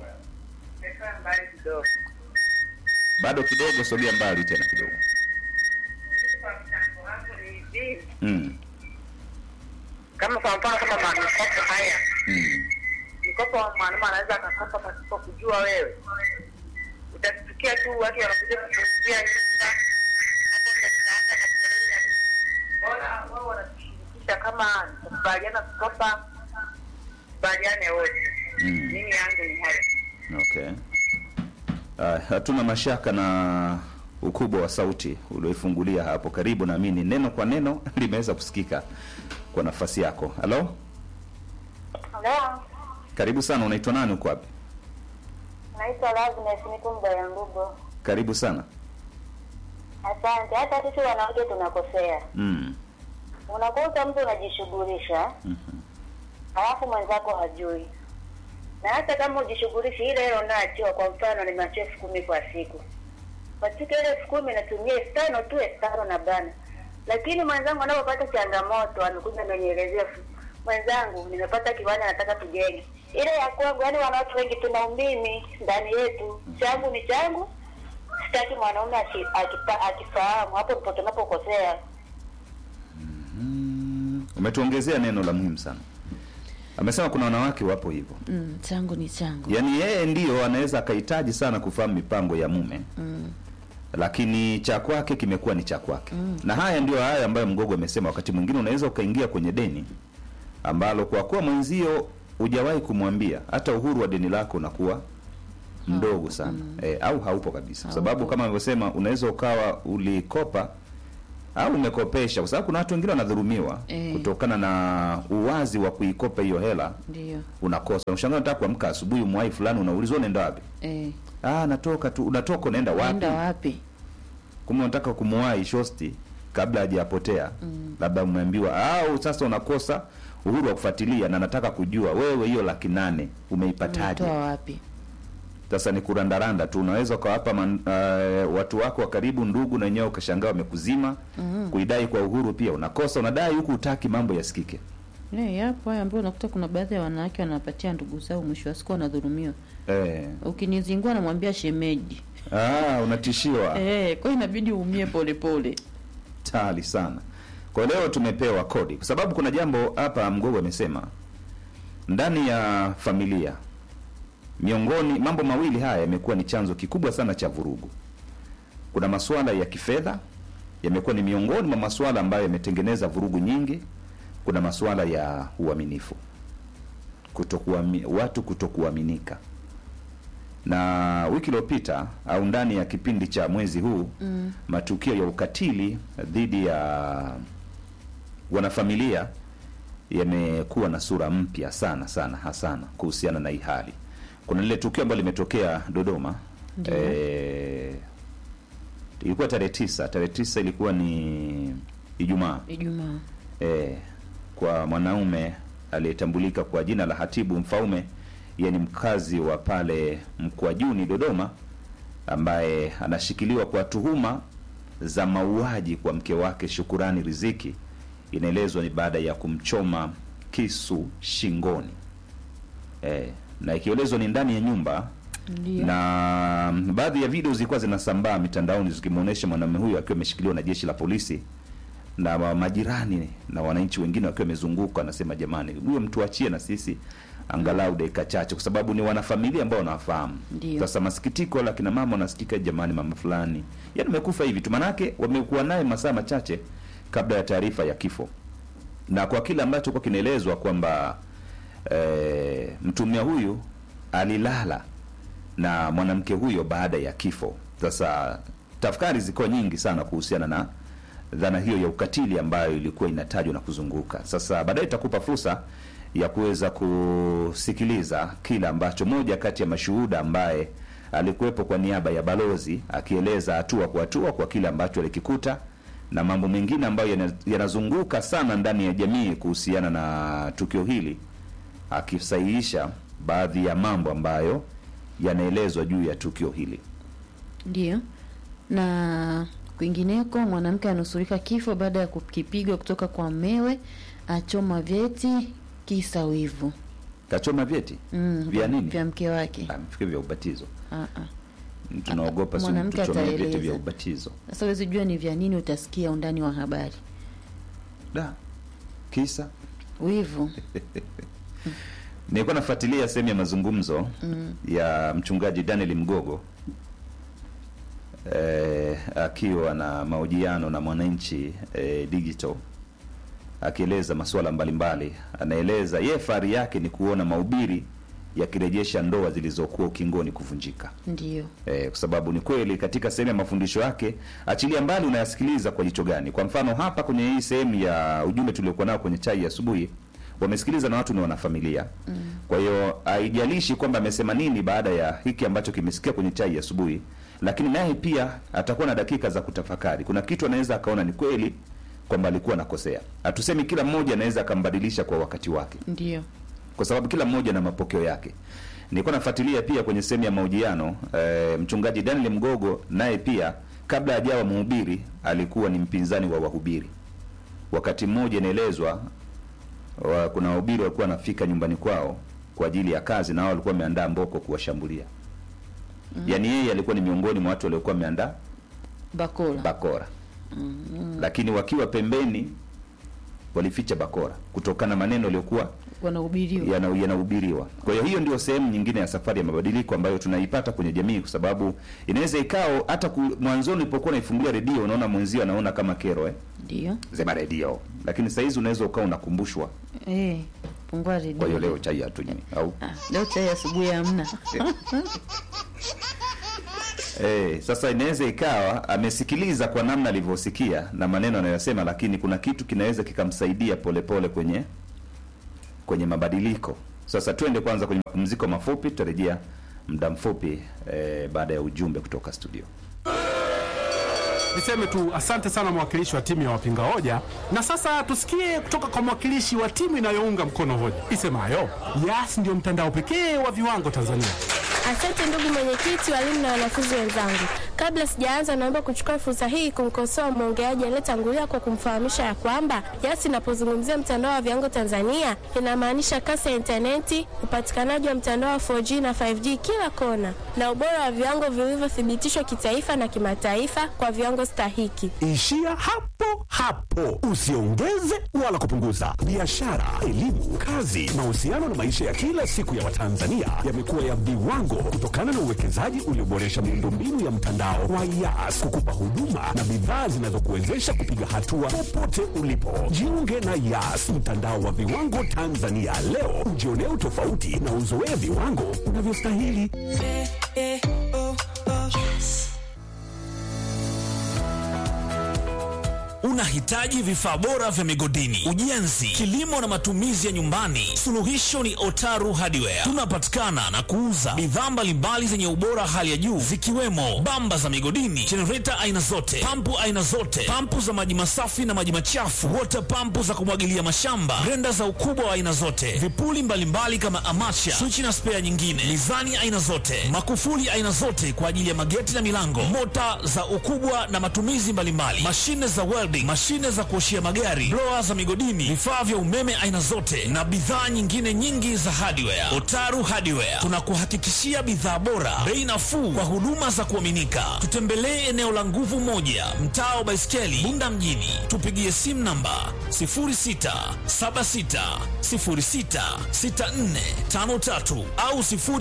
Bado kidogo, sogea mbali tena kidogo. Mm. Kama kwa mfano kama mikopo haya, Mm. mikopo mwanaume anaweza akakopa pasipo kujua wewe, utasikia tu watu wanakuja kukuuzia nyumba, hapo ndo nitaanza na kelele na nini. Bora wao wanatushirikisha kama tukubaliana kukopa, kubaliane wote. Mm. Mimi yangu ni hayo. Okay. Uh, hatuna mashaka na ukubwa wa sauti ulioifungulia hapo karibu, naamini neno kwa neno limeweza kusikika kwa nafasi yako. Halo, Halo, karibu sana. Unaitwa nani? Uko wapi? naitwa Loveness, niko Mbaya Ngubo. Karibu sana. Asante. Hata sisi wanawake tunakosea. Mm. Unakuta mtu unajishughulisha Mhm. halafu mwenzako hajui, na hata kama ujishughulishi, ile ile unaachiwa. Kwa mfano, nimeachiwa elfu kumi kwa siku, katika ile elfu kumi natumia elfu tano tu, elfu tano na bana. Lakini mwenzangu anapopata changamoto, amekuja amenielezea, mwenzangu, nimepata kiwanja, nataka tujenge ile ya kwangu. Yaani wanawake wengi tuna umimi ndani yetu, changu ni changu, sitaki mwanaume aki- akipa- akifahamu. Hapo ndipo tunapokosea. Mm. Umetuongezea neno la muhimu sana. Amesema kuna wanawake wapo hivyo, Mm, changu ni changu. yaani yeye ndiyo anaweza akahitaji sana kufahamu mipango ya mume Mm. lakini cha kwake kimekuwa ni cha kwake na haya ndio haya ambayo mgogo amesema wakati mwingine unaweza ukaingia kwenye deni ambalo kwa kuwa mwenzio hujawahi kumwambia hata uhuru wa deni lako unakuwa mdogo sana e, au haupo kabisa kwa sababu Haupo. kama alivyosema unaweza ukawa ulikopa au umekopesha, kwa sababu kuna watu wengine wanadhulumiwa Eh. kutokana na uwazi wa kuikopa hiyo hela, ndio unakosa. Unashangaa unataka kuamka asubuhi, mwai fulani, unaulizwa unaenda wapi? eh, Ah, natoka tu. Unatoka unaenda wapi? naenda wapi? Kumbe unataka kumwahi shosti kabla hajapotea labda umeambiwa au sasa unakosa uhuru wa kufuatilia, na nataka kujua wewe hiyo laki nane umeipataje? Umetoa wapi? Sasa ni kurandaranda tu, unaweza ukawapa man- eh, watu wako wa karibu, ndugu, na wenyewe ukashangaa wamekuzima. Kuidai kwa uhuru pia unakosa, unadai huku utaki mambo yasikike. Eh, yapo haya ambayo unakuta kuna baadhi ya wanawake wanapatia ndugu zao, mwisho wa siku wanadhulumiwa. Eh. Ukinizingua namwambia shemeji. Ah, unatishiwa Eh, kwa hiyo inabidi uumie polepole. tali sana. Kwa leo tumepewa kodi, kwa sababu kuna jambo hapa Mgogo amesema ndani ya familia, miongoni mambo mawili haya yamekuwa ni chanzo kikubwa sana cha vurugu. Kuna masuala ya kifedha yamekuwa ni miongoni mwa masuala ambayo yametengeneza vurugu nyingi. Kuna masuala ya uaminifu, kutokuami, watu kutokuaminika. Na wiki iliyopita au ndani ya kipindi cha mwezi huu Mm. matukio ya ukatili dhidi ya wanafamilia yamekuwa na sura mpya sana sana hasana kuhusiana na hii hali. Kuna lile tukio ambalo limetokea Dodoma Ndiyo. eh, ilikuwa tarehe tisa. Tarehe tisa ilikuwa ni Ijumaa Ijumaa. eh, kwa mwanaume aliyetambulika kwa jina la Hatibu Mfaume, yeye ni mkazi wa pale Mkwajuni Dodoma, ambaye anashikiliwa kwa tuhuma za mauaji kwa mke wake Shukurani Riziki. Inaelezwa ni baada ya kumchoma kisu shingoni eh, na ikielezwa ni ndani ya nyumba Ndio. na baadhi ya video zilikuwa zinasambaa mitandaoni zikimwonyesha mwanamume huyo akiwa ameshikiliwa na jeshi la polisi na wa- majirani na wananchi wengine wakiwa wamezunguka, anasema jamani, huyo mtu achie na sisi angalau dakika chache, kwa sababu ni wanafamilia ambao wanawafahamu. Ndio. Sasa masikitiko la kina mama wanasikika, jamani, mama fulani yani amekufa hivi tu, manake wamekuwa naye masaa machache kabla ya taarifa ya kifo, na kwa kile ambacho kwa kinaelezwa kwamba eh, mtumia huyu alilala na mwanamke huyo baada ya kifo. Sasa tafakari ziko nyingi sana kuhusiana na dhana hiyo ya ukatili ambayo ilikuwa inatajwa na kuzunguka. Sasa baadaye itakupa fursa ya kuweza kusikiliza kile ambacho moja kati ya mashuhuda ambaye alikuwepo kwa niaba ya balozi akieleza hatua kwa hatua kwa kile ambacho alikikuta na mambo mengine ambayo yana- yanazunguka sana ndani ya jamii kuhusiana na tukio hili akisahihisha baadhi ya mambo ambayo yanaelezwa juu ya tukio hili. Ndio. Na kwingineko, mwanamke anusurika kifo baada ya kukipigwa kutoka kwa mewe, achoma vyeti kisa wivu. Kachoma vyeti Mm, vya nini? Vya mke wake. Ah, mfikiri vya ubatizo. Ah, ah. Tunaogopa si Mwanamke tuchomee vyeti ataeleza. vya ubatizo. Sasa huwezi jua ni vya nini, utasikia undani wa habari. Da. Kisa Wivu. nilikuwa nafuatilia sehemu ya mazungumzo Mm. ya mchungaji Daniel Mgogo eh, akiwa na mahojiano na Mwananchi eh, Digital akieleza masuala mbalimbali. Anaeleza yeye fahari yake ni kuona mahubiri yakirejesha ndoa zilizokuwa ukingoni kuvunjika. Ndio. Eh, kwa sababu ni kweli katika sehemu ya mafundisho yake, achilia mbali unayasikiliza kwa jicho gani. Kwa mfano hapa kwenye hii sehemu ya ujumbe tuliokuwa nao kwenye chai ya asubuhi, wamesikiliza na watu ni wanafamilia. Kwa hiyo haijalishi kwamba amesema nini baada ya hiki ambacho kimesikia kwenye chai ya asubuhi, lakini naye pia atakuwa na dakika za kutafakari. Kuna kitu anaweza akaona ni kweli kwamba alikuwa anakosea. Hatusemi kila mmoja anaweza akambadilisha kwa wakati wake Ndio. kwa sababu kila mmoja na mapokeo yake. Nilikuwa nafuatilia pia kwenye sehemu ya mahojiano e, mchungaji Daniel Mgogo naye pia kabla hajawa mhubiri alikuwa ni mpinzani wa wahubiri. Wakati mmoja inaelezwa wa, kuna wahubiri walikuwa wanafika nyumbani kwao kwa ajili ya kazi na wao walikuwa wameandaa mboko kuwashambulia. Mm. Yaani yeye alikuwa ni miongoni mwa watu waliokuwa wameandaa Bakora. bakora. Lakini wakiwa pembeni walificha bakora kutokana na maneno yaliyokuwa Wanahubiriwa. yana- yanahubiriwa. Kwa hiyo hiyo ndio sehemu nyingine ya safari ya mabadiliko ambayo tunaipata kwenye jamii, kwa sababu inaweza ikao hata ku, mwanzoni ulipokuwa unaifungulia redio unaona mwenzio anaona kama kero eh, Ndio. zema redio, lakini saa hizi unaweza ukawa unakumbushwa. Eh, pungua redio. Kwa hiyo leo chai hatunywi au Ah, leo chai asubuhi hamna. Eh, sasa inaweza ikawa amesikiliza kwa namna alivyosikia na maneno anayosema, lakini kuna kitu kinaweza kikamsaidia polepole kwenye kwenye mabadiliko. Sasa twende kwanza kwenye mapumziko mafupi, tutarejea muda mfupi eh, baada ya ujumbe kutoka studio. Niseme tu asante sana mwakilishi wa timu ya wapinga hoja, na sasa tusikie kutoka kwa mwakilishi wa timu inayounga mkono hoja isemayo Yas ndio mtandao pekee wa viwango Tanzania. Asante ndugu mwenyekiti, walimu na wanafunzi wenzangu. Kabla sijaanza, naomba kuchukua fursa hii kumkosoa mwongeaji aliyetangulia kwa kumfahamisha ya kwamba Yas inapozungumzia mtandao wa viwango Tanzania inamaanisha kasi ya intaneti, upatikanaji wa mtandao wa 4G na 5G kila kona, na ubora wa viwango vilivyothibitishwa kitaifa na kimataifa kwa viwango stahiki. Ishia hapo hapo, usiongeze wala kupunguza. Biashara, elimu, kazi, mahusiano na maisha ya kila siku ya Watanzania yamekuwa ya viwango kutokana na uwekezaji ulioboresha miundombinu ya mtandao wa Yas kukupa huduma na bidhaa zinazokuwezesha kupiga hatua popote ulipo. Jiunge na Yas, mtandao wa viwango Tanzania leo, ujionee utofauti na uzoee viwango unavyostahili. Unahitaji vifaa bora vya migodini, ujenzi, kilimo na matumizi ya nyumbani? Suluhisho ni Otaru Hardware. Tunapatikana na kuuza bidhaa mbalimbali zenye ubora hali ya juu zikiwemo bamba za migodini, jenereta aina zote, pampu aina zote, pampu za maji masafi na maji machafu, wota pampu za kumwagilia mashamba, grenda za ukubwa wa aina zote, vipuli mbalimbali kama amacha, swichi na spea nyingine, mizani aina zote, makufuli aina zote kwa ajili ya mageti na milango, mota za ukubwa na matumizi mbalimbali, mashine za welding, mashine za kuoshia magari, blower za migodini, vifaa vya umeme aina zote na bidhaa nyingine nyingi za hardware. Otaru Hardware tunakuhakikishia bidhaa bora, bei nafuu kwa huduma za kuaminika. Tutembelee eneo la Nguvu Moja, mtaa wa Baiskeli, Bunda mjini. Tupigie simu namba 0676066453 au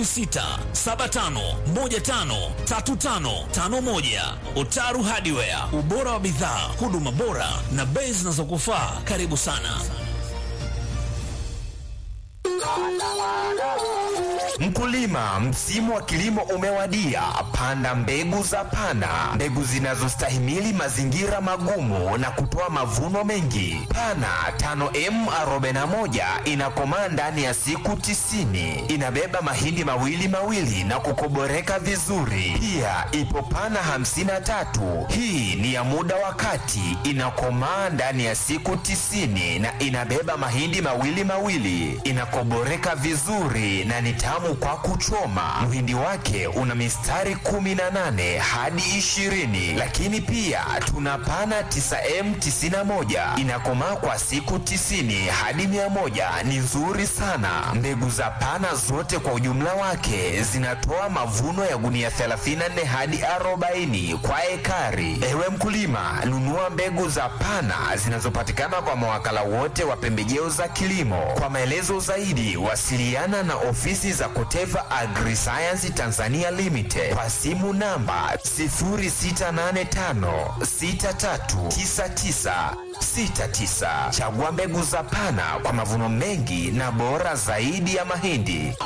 0675153551. Otaru Hardware, ubora wa bidhaa, huduma bora na bei zinazokufaa. Karibu sana. Mkulima, msimu wa kilimo umewadia. Panda mbegu za Pana, mbegu zinazostahimili mazingira magumu na kutoa mavuno mengi. Pana 5M41 inakomaa ndani ya siku tisini. Inabeba mahindi mawili mawili na kukoboreka vizuri. Pia ipo Pana 53, hii ni ya muda wa kati, inakomaa ndani ya siku tisini na inabeba mahindi mawili mawili, inakoboreka vizuri na ni tamu kwa kuchoma. Mhindi wake una mistari 18 hadi 20, lakini pia tuna pana 9M91 inakomaa kwa siku 90 hadi 100. Ni nzuri sana. Mbegu za pana zote kwa ujumla wake zinatoa mavuno ya gunia 34 hadi 40 kwa ekari. Ewe mkulima, nunua mbegu za pana zinazopatikana kwa mawakala wote wa pembejeo za kilimo. Kwa maelezo zaidi, wasiliana na ofisi za Koteva Agriscience Tanzania Limited kwa simu namba 0685639969. Chagua mbegu za Pana kwa mavuno mengi na bora zaidi ya mahindi.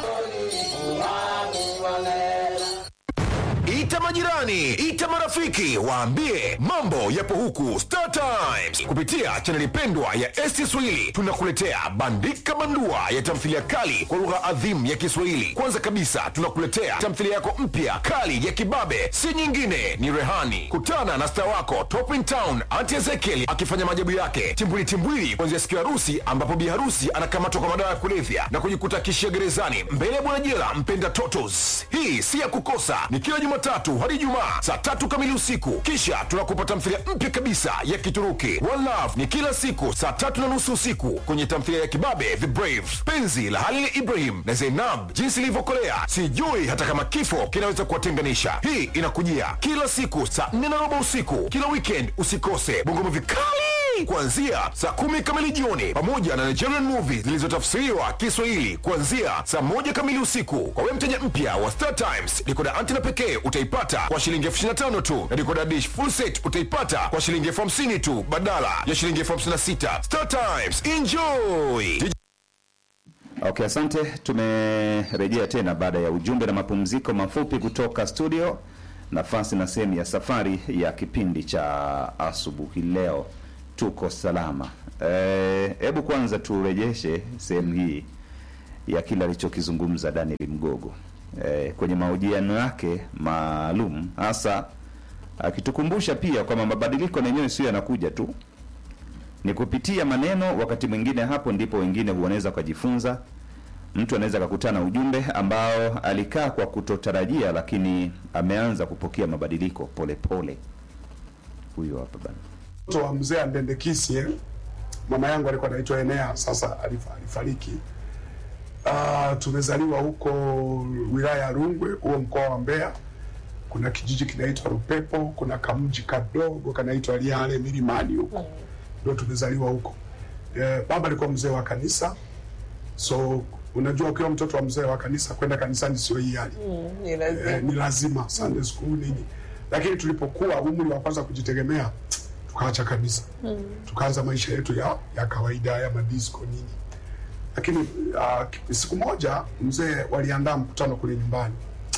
Ita majirani, ita marafiki, waambie mambo yapo huku Star Times. Kupitia chaneli pendwa ya ST Swahili tunakuletea bandika bandua ya tamthilia kali kwa lugha adhimu ya Kiswahili. Kwanza kabisa tunakuletea tamthilia yako mpya kali ya kibabe, si nyingine ni Rehani. Kutana na star wako Top in Town Auntie Ezekiel akifanya maajabu yake timbwili timbwili, kuanzia siku ya harusi ambapo bi harusi anakamatwa kwa madawa ya kulevya na kujikuta kishia gerezani mbele ya bwana jela mpenda totos. Hii si ya kukosa, ni kila Jumatatu hadi Ijumaa saa tatu kamili usiku. Kisha tunakupa tamthilia mpya kabisa ya Kituruki One Love, ni kila siku saa tatu na nusu usiku kwenye tamthilia ya kibabe The Brave, penzi la Halil Ibrahim na Zainab, jinsi ilivyokolea sijui hata kama kifo kinaweza kuwatenganisha. Hii inakujia kila siku saa nne na robo usiku kila weekend. Usikose bongo vikali kuanzia saa kumi kamili jioni pamoja na Nigerian movies zilizotafsiriwa Kiswahili kuanzia saa moja kamili usiku. Kwa wewe mteja mpya wa Star Times, dikoda antena pekee utaipata kwa shilingi elfu ishirini na tano tu na dikoda dish full set utaipata kwa shilingi elfu hamsini tu badala ya shilingi elfu hamsini na sita. Star Times, enjoy! Okay, asante. Tumerejea tena baada ya ujumbe na mapumziko mafupi kutoka studio. nafasi na sehemu ya safari ya kipindi cha asubuhi leo. Tuko salama. Hebu kwanza turejeshe sehemu hii ya kile alichokizungumza Daniel Mgogo e, kwenye mahojiano yake maalum, hasa akitukumbusha pia kwamba mabadiliko na yenyewe sio yanakuja tu, ni kupitia maneno. Wakati mwingine hapo ndipo wengine wanaweza kujifunza. Mtu anaweza akakutana ujumbe ambao alikaa kwa kutotarajia, lakini ameanza kupokea mabadiliko polepole. Huyo hapa bana mtoto wa mzee Andendekisi eh? Mama yangu alikuwa anaitwa Enea, sasa alifa- alifariki. Uh, tumezaliwa huko wilaya ya Rungwe, huo mkoa wa Mbeya. Kuna kijiji kinaitwa Rupepo, kuna kamji kadogo kanaitwa Liale milimani huko, ndio tumezaliwa huko. Eh, baba alikuwa mzee wa kanisa, so unajua ukiwa mtoto wa mzee wa kanisa kwenda kanisani sio hiari ni lazima. eh, ni lazima Sunday school nini, lakini tulipokuwa umri wa kwanza kujitegemea tukaacha kabisa Mm. tukaanza maisha yetu ya, ya kawaida ya madisco nini, lakini uh, siku moja mzee waliandaa mkutano kule nyumbani,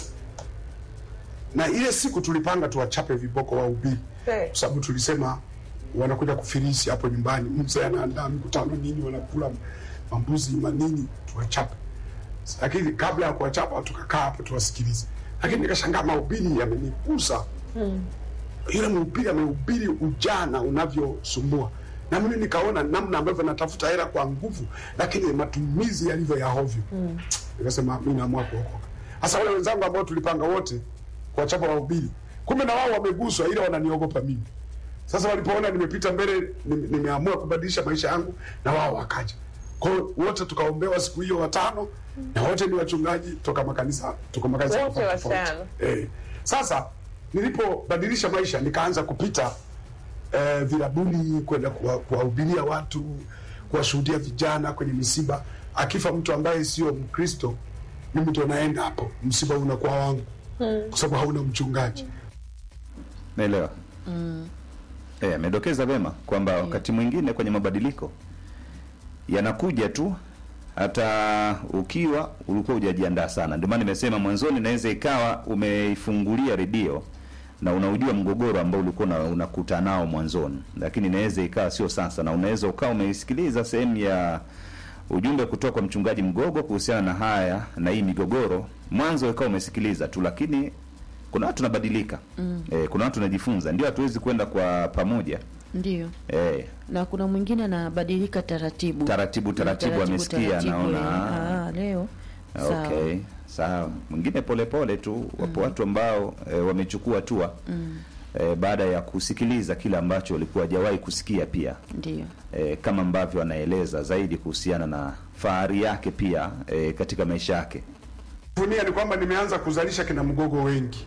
na ile siku tulipanga tuwachape viboko wahubiri, Eh. kwa sababu tulisema wanakuja kufilisi hapo nyumbani. Mzee anaandaa mkutano nini, wanakula mambuzi manini, tuwachape. Lakini kabla ya kuwachapa tukakaa hapo tuwasikilize, lakini nikashangaa mahubiri yamenigusa Mm. yule mhubiri amehubiri ujana unavyosumbua, na mimi nikaona namna ambavyo natafuta hela kwa nguvu, lakini matumizi yalivyo ya hovyo. Mm. Nikasema mimi naamua kuokoka. Hasa wale wenzangu ambao tulipanga wote kuwachapa wahubiri, kumbe na wao wameguswa, ila wananiogopa mimi. Sasa walipoona nimepita mbele, nime- nimeamua kubadilisha maisha yangu, na wao wakaja. Kwa hiyo wote tukaombewa siku hiyo watano, na wote ni wachungaji toka makanisa, toka makanisa Wote tofauti tofauti. watano. Eh, sasa nilipobadilisha maisha nikaanza kupita eh, vilabuni kwenda kuwa- kuwahubiria watu, kuwashuhudia vijana kwenye misiba. Akifa mtu ambaye sio Mkristo, mimi ndo naenda hapo, msiba unakuwa wangu kwa sababu hauna mchungaji. naelewa. Mm. Eh, amedokeza vema kwamba wakati mwingine kwenye mabadiliko yanakuja tu hata ukiwa ulikuwa hujajiandaa sana. Ndio maana nimesema mwanzoni, inaweza ikawa umeifungulia redio na unaujua mgogoro ambao ulikuwa una- unakuta nao mwanzoni, lakini inaweza ikawa sio sasa, na unaweza ukawa umeisikiliza sehemu ya ujumbe kutoka kwa mchungaji Mgogo kuhusiana na haya na hii migogoro, mwanzo ikawa umesikiliza tu, lakini kuna watu tunabadilika. Mm. Eh, kuna watu tunajifunza, ndio hatuwezi kwenda kwa pamoja Ndio. eh, Na kuna mwingine anabadilika taratibu. taratibu taratibu, amesikia taratibu, anaona eh. Ah, leo. Sawa. okay, sawa. Mwingine polepole tu, wapo watu ambao eh, wamechukua hatua Mm. eh, baada ya kusikiliza kile ambacho walikuwa hajawahi kusikia pia Ndio. eh, kama ambavyo anaeleza zaidi kuhusiana na fahari yake pia eh, katika maisha yake. Funia ni kwamba nimeanza kuzalisha kina mgogo wengi,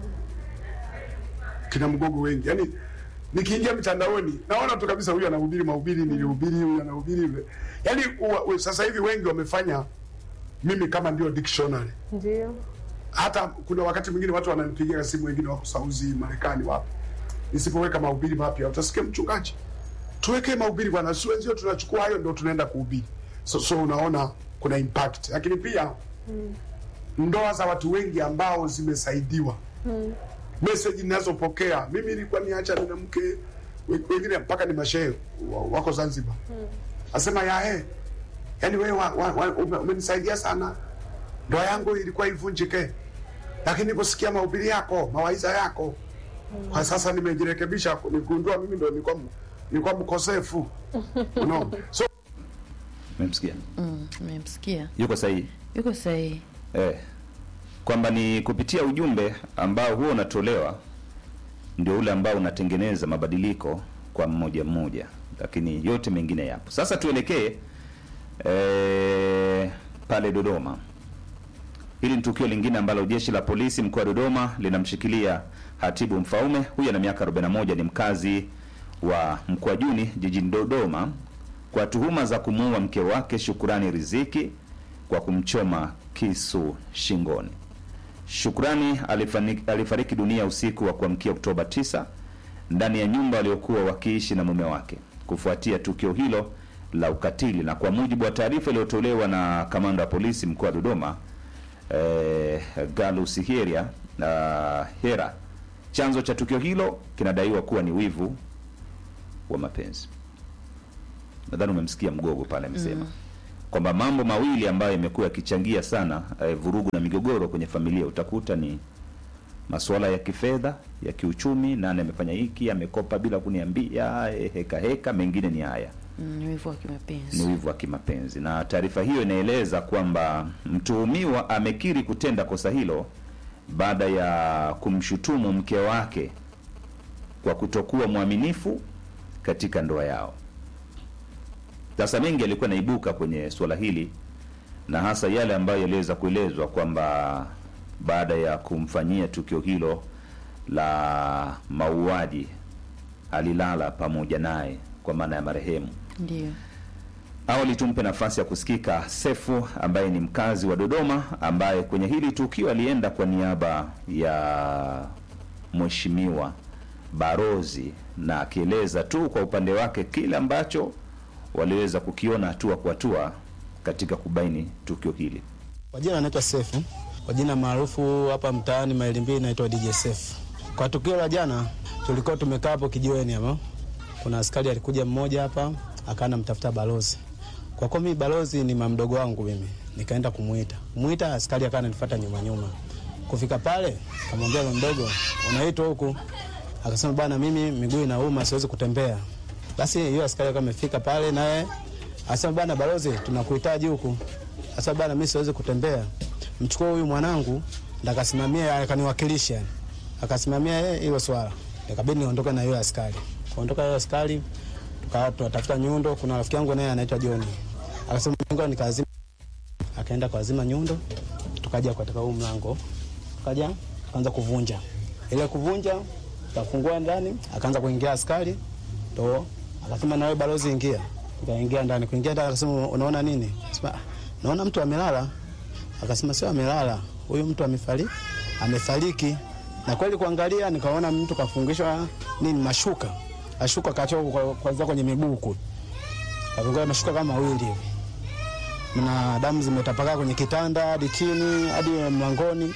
kina mgogo wengi. Yani nikiingia mitandaoni naona tu kabisa, huyu anahubiri mahubiri nilihubiri, huyu anahubiri yule. Yani uwa- u- sasa hivi wengi wamefanya mimi kama ndio dictionary. Ndio. Hata kuna wakati mwingine watu wananipigia simu, wengine wako Sauzi, Marekani, wapi, nisipoweka mahubiri mapya utasikia mchungaji, tuweke mahubiri bwana, si wenzio tunachukua hayo ndio tunaenda kuhubiri. So, so unaona kuna impact, lakini pia ndoa za watu wengi ambao zimesaidiwa meseji ninazopokea mimi nilikuwa niacha nina mke we- wengine mpaka ni mashehe wa- wako Zanzibar asema yae yani wewe wa, wa, wa, ume- umenisaidia sana ndoa yangu ilikuwa ivunjike lakini niliposikia mahubiri yako mawaidha yako kwa sasa nimejirekebisha nikundua mimi ndo nilikuwa m- nilikuwa mkosefu unaona so Umemsikia? Mm, nimemsikia. Yuko sahihi. Yuko sahihi. Eh, kwamba ni kupitia ujumbe ambao huo unatolewa ndio ule ambao unatengeneza mabadiliko kwa mmoja mmoja, lakini yote mengine yapo. Sasa tuelekee eh, pale Dodoma. Hili ni tukio lingine ambalo jeshi la polisi mkoa wa Dodoma linamshikilia Hatibu Mfaume. Huyu ana miaka 41, ni mkazi wa Mkwajuni jijini Dodoma kwa tuhuma za kumuua mke wake Shukurani Riziki kwa kumchoma kisu shingoni. Shukrani alifani- alifariki dunia usiku wa kuamkia Oktoba 9 ndani ya nyumba waliokuwa wakiishi na mume wake kufuatia tukio hilo la ukatili, na kwa mujibu wa taarifa iliyotolewa na kamanda wa polisi mkoa wa Dodoma eh, Galus Heria uh, Hera Chanzo cha tukio hilo kinadaiwa kuwa ni wivu wa mapenzi. Nadhani umemsikia Mgogo pale amesema kwamba mambo mawili ambayo yamekuwa yakichangia sana eh, vurugu na migogoro kwenye familia, utakuta ni masuala ya kifedha, ya kiuchumi, nani amefanya hiki, amekopa bila kuniambia, eh, heka heka, mengine ni haya Mm, ni wivu wa kimapenzi. ni wivu wa kimapenzi. Na taarifa hiyo inaeleza kwamba mtuhumiwa amekiri kutenda kosa hilo baada ya kumshutumu mke wake kwa kutokuwa mwaminifu katika ndoa yao. Sasa mengi yalikuwa naibuka kwenye suala hili na hasa yale ambayo yaliweza kuelezwa kwamba baada ya kumfanyia tukio hilo la mauaji alilala pamoja naye kwa maana ya marehemu. Ndio. Awali tumpe nafasi ya kusikika Sefu ambaye ni mkazi wa Dodoma, ambaye kwenye hili tukio alienda kwa niaba ya mheshimiwa Barozi, na akieleza tu kwa upande wake kile ambacho waliweza kukiona hatua kwa hatua katika kubaini tukio hili. Kwa jina anaitwa Sefu, kwa jina maarufu hapa mtaani maili mbili naitwa DJ Sefu. Kwa tukio la jana, tulikuwa tumekaa hapo kijiweni hapo, kuna askari alikuja mmoja hapa akawa anamtafuta balozi. Kwa kuwa mimi balozi ni mamdogo wangu mimi, nikaenda kumuita kumuita, askari akawa ananifuata nyuma nyuma. Kufika pale, kamwambia mdogo, unaitwa huku? Akasema bwana, mimi miguu inauma, siwezi kutembea. Basi hiyo askari akawa amefika pale naye Asema bana balozi, tunakuhitaji huku. Asema bana, mimi siwezi kutembea, mchukue huyu mwanangu ndakasimamia, akaniwakilisha yani, akasimamia yeye hilo swala, nikabidi niondoke na yule askari. Kuondoka yule askari, tukawa tunatafuta nyundo. Kuna rafiki yangu naye anaitwa John, akasema ngoja nikazima, akaenda kazima nyundo, tukaja katika huu mlango, tukaja tukaanza kuvunja. Ile kuvunja, tukafungua ndani, akaanza kuingia askari, ndo akasema na wewe balozi, ingia Nikaingia ndani, kuingia ndani akasema unaona nini? Sema naona mtu amelala. Akasema sio amelala, huyu mtu amefariki, amefariki. Na kweli kuangalia nikaona mtu kafungishwa nini mashuka. Ashuka kachoka kwanza kwenye miguu kule. Kafungwa mashuka kama mawili hivi. Na damu zimetapakaa kwenye kitanda hadi chini hadi mlangoni.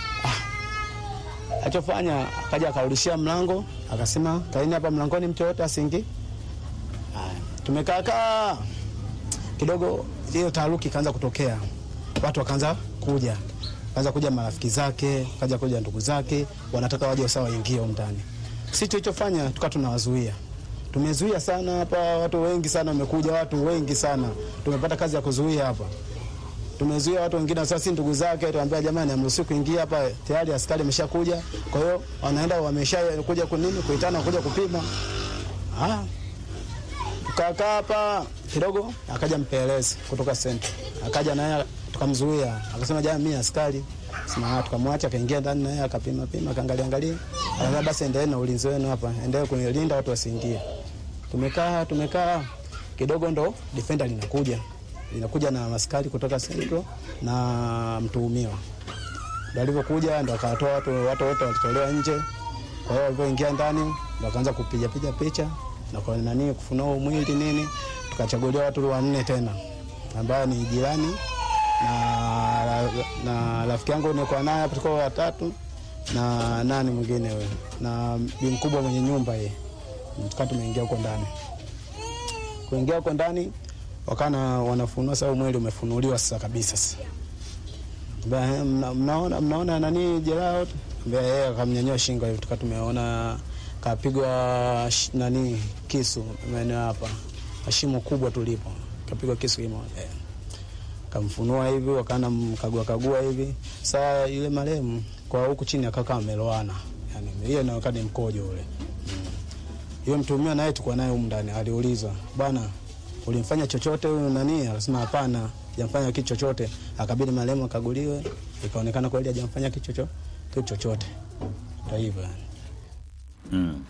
Ah. Achofanya akaja akarudishia mlango, akasema kaini hapa mlangoni mtu yote asiingie tumekaa kaa kidogo, hiyo taharuki ikaanza kutokea, watu wakaanza kuja, kaanza kuja marafiki zake, kaja kuja ndugu zake, wanataka waje sawa waingie huko ndani. Sisi tulichofanya tukawa tunawazuia, tumezuia sana hapa, watu wengi sana wamekuja, watu wengi sana, tumepata kazi ya kuzuia hapa tumezuia watu wengine. Sasa si ndugu zake tuambia, jamani, amruhusiwi kuingia hapa, tayari askari ameshakuja. Kwa hiyo wanaenda wameshakuja kunini, kuitana kuja kupima ah tukakaa hapa kidogo, akaja mpelelezi kutoka senta, akaja naye tukamzuia, akasema jana mimi askari sema, tukamwacha akaingia ndani naye akapima pima, akaangalia angalia, akasema basi endelee na ulinzi wenu hapa, endelee kunilinda watu wasiingie. Tumekaa tumekaa kidogo, ndo defender linakuja linakuja na askari kutoka Central na mtuhumiwa, ndo alivyokuja ndo akawatoa watu watu wote walitolewa nje. Kwa hiyo walivyoingia ndani ndo akaanza kupiga piga picha na kwa nani kufunua mwili nini, tukachaguliwa watu wanne tena ambao ni jirani na na rafiki yangu nilikuwa naye hapo, tulikuwa watatu na nani mwingine wewe na bi mkubwa mwenye nyumba yeye, tukawa tumeingia huko ndani. Kuingia huko ndani wakana wanafunua sasa, mwili umefunuliwa sasa kabisa. Sasa mnaona mnaona nani jeraha, yeye akamnyanyua shingo hivi, tukawa tumeona kapigwa nani kisu maeneo hapa shimo kubwa tulipo, kapigwa kisu kimoja eh. Kamfunua hivi wakana mkagua kagua hivi. Saa yule marehemu kwa huku chini akakaa ameloana, yani ile na wakati mkojo ule hiyo. Mm. Mtumia naye tulikuwa naye huko ndani, aliulizwa bwana, ulimfanya chochote huyu nani? Akasema hapana, hajamfanya kitu chochote. Akabidi marehemu akaguliwe, ikaonekana kweli hajamfanya kitu chochote. Ndio hivyo yani. Mm.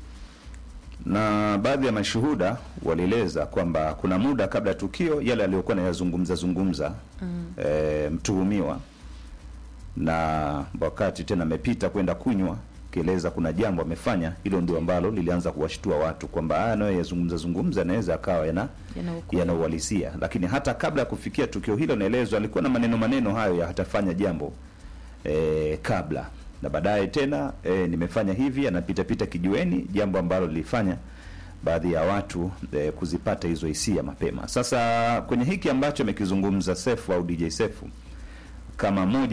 Na baadhi ya mashuhuda walieleza kwamba kuna muda kabla ya tukio yale aliyokuwa nayazungumza zungumza mm. e, mtuhumiwa na wakati tena amepita kwenda kunywa, kieleza kuna jambo amefanya, hilo ndio ambalo lilianza kuwashtua watu kwamba haya nayo yazungumza zungumza yanaweza akawa yana yana uhalisia, lakini hata kabla ya kufikia tukio hilo, naelezwa alikuwa na maneno maneno hayo ya hatafanya jambo e, kabla na baadaye tena e, nimefanya hivi, anapitapita kijiweni, jambo ambalo lilifanya baadhi ya watu e, kuzipata hizo hisia mapema. Sasa kwenye hiki ambacho amekizungumza Sefu au DJ Sefu kama moja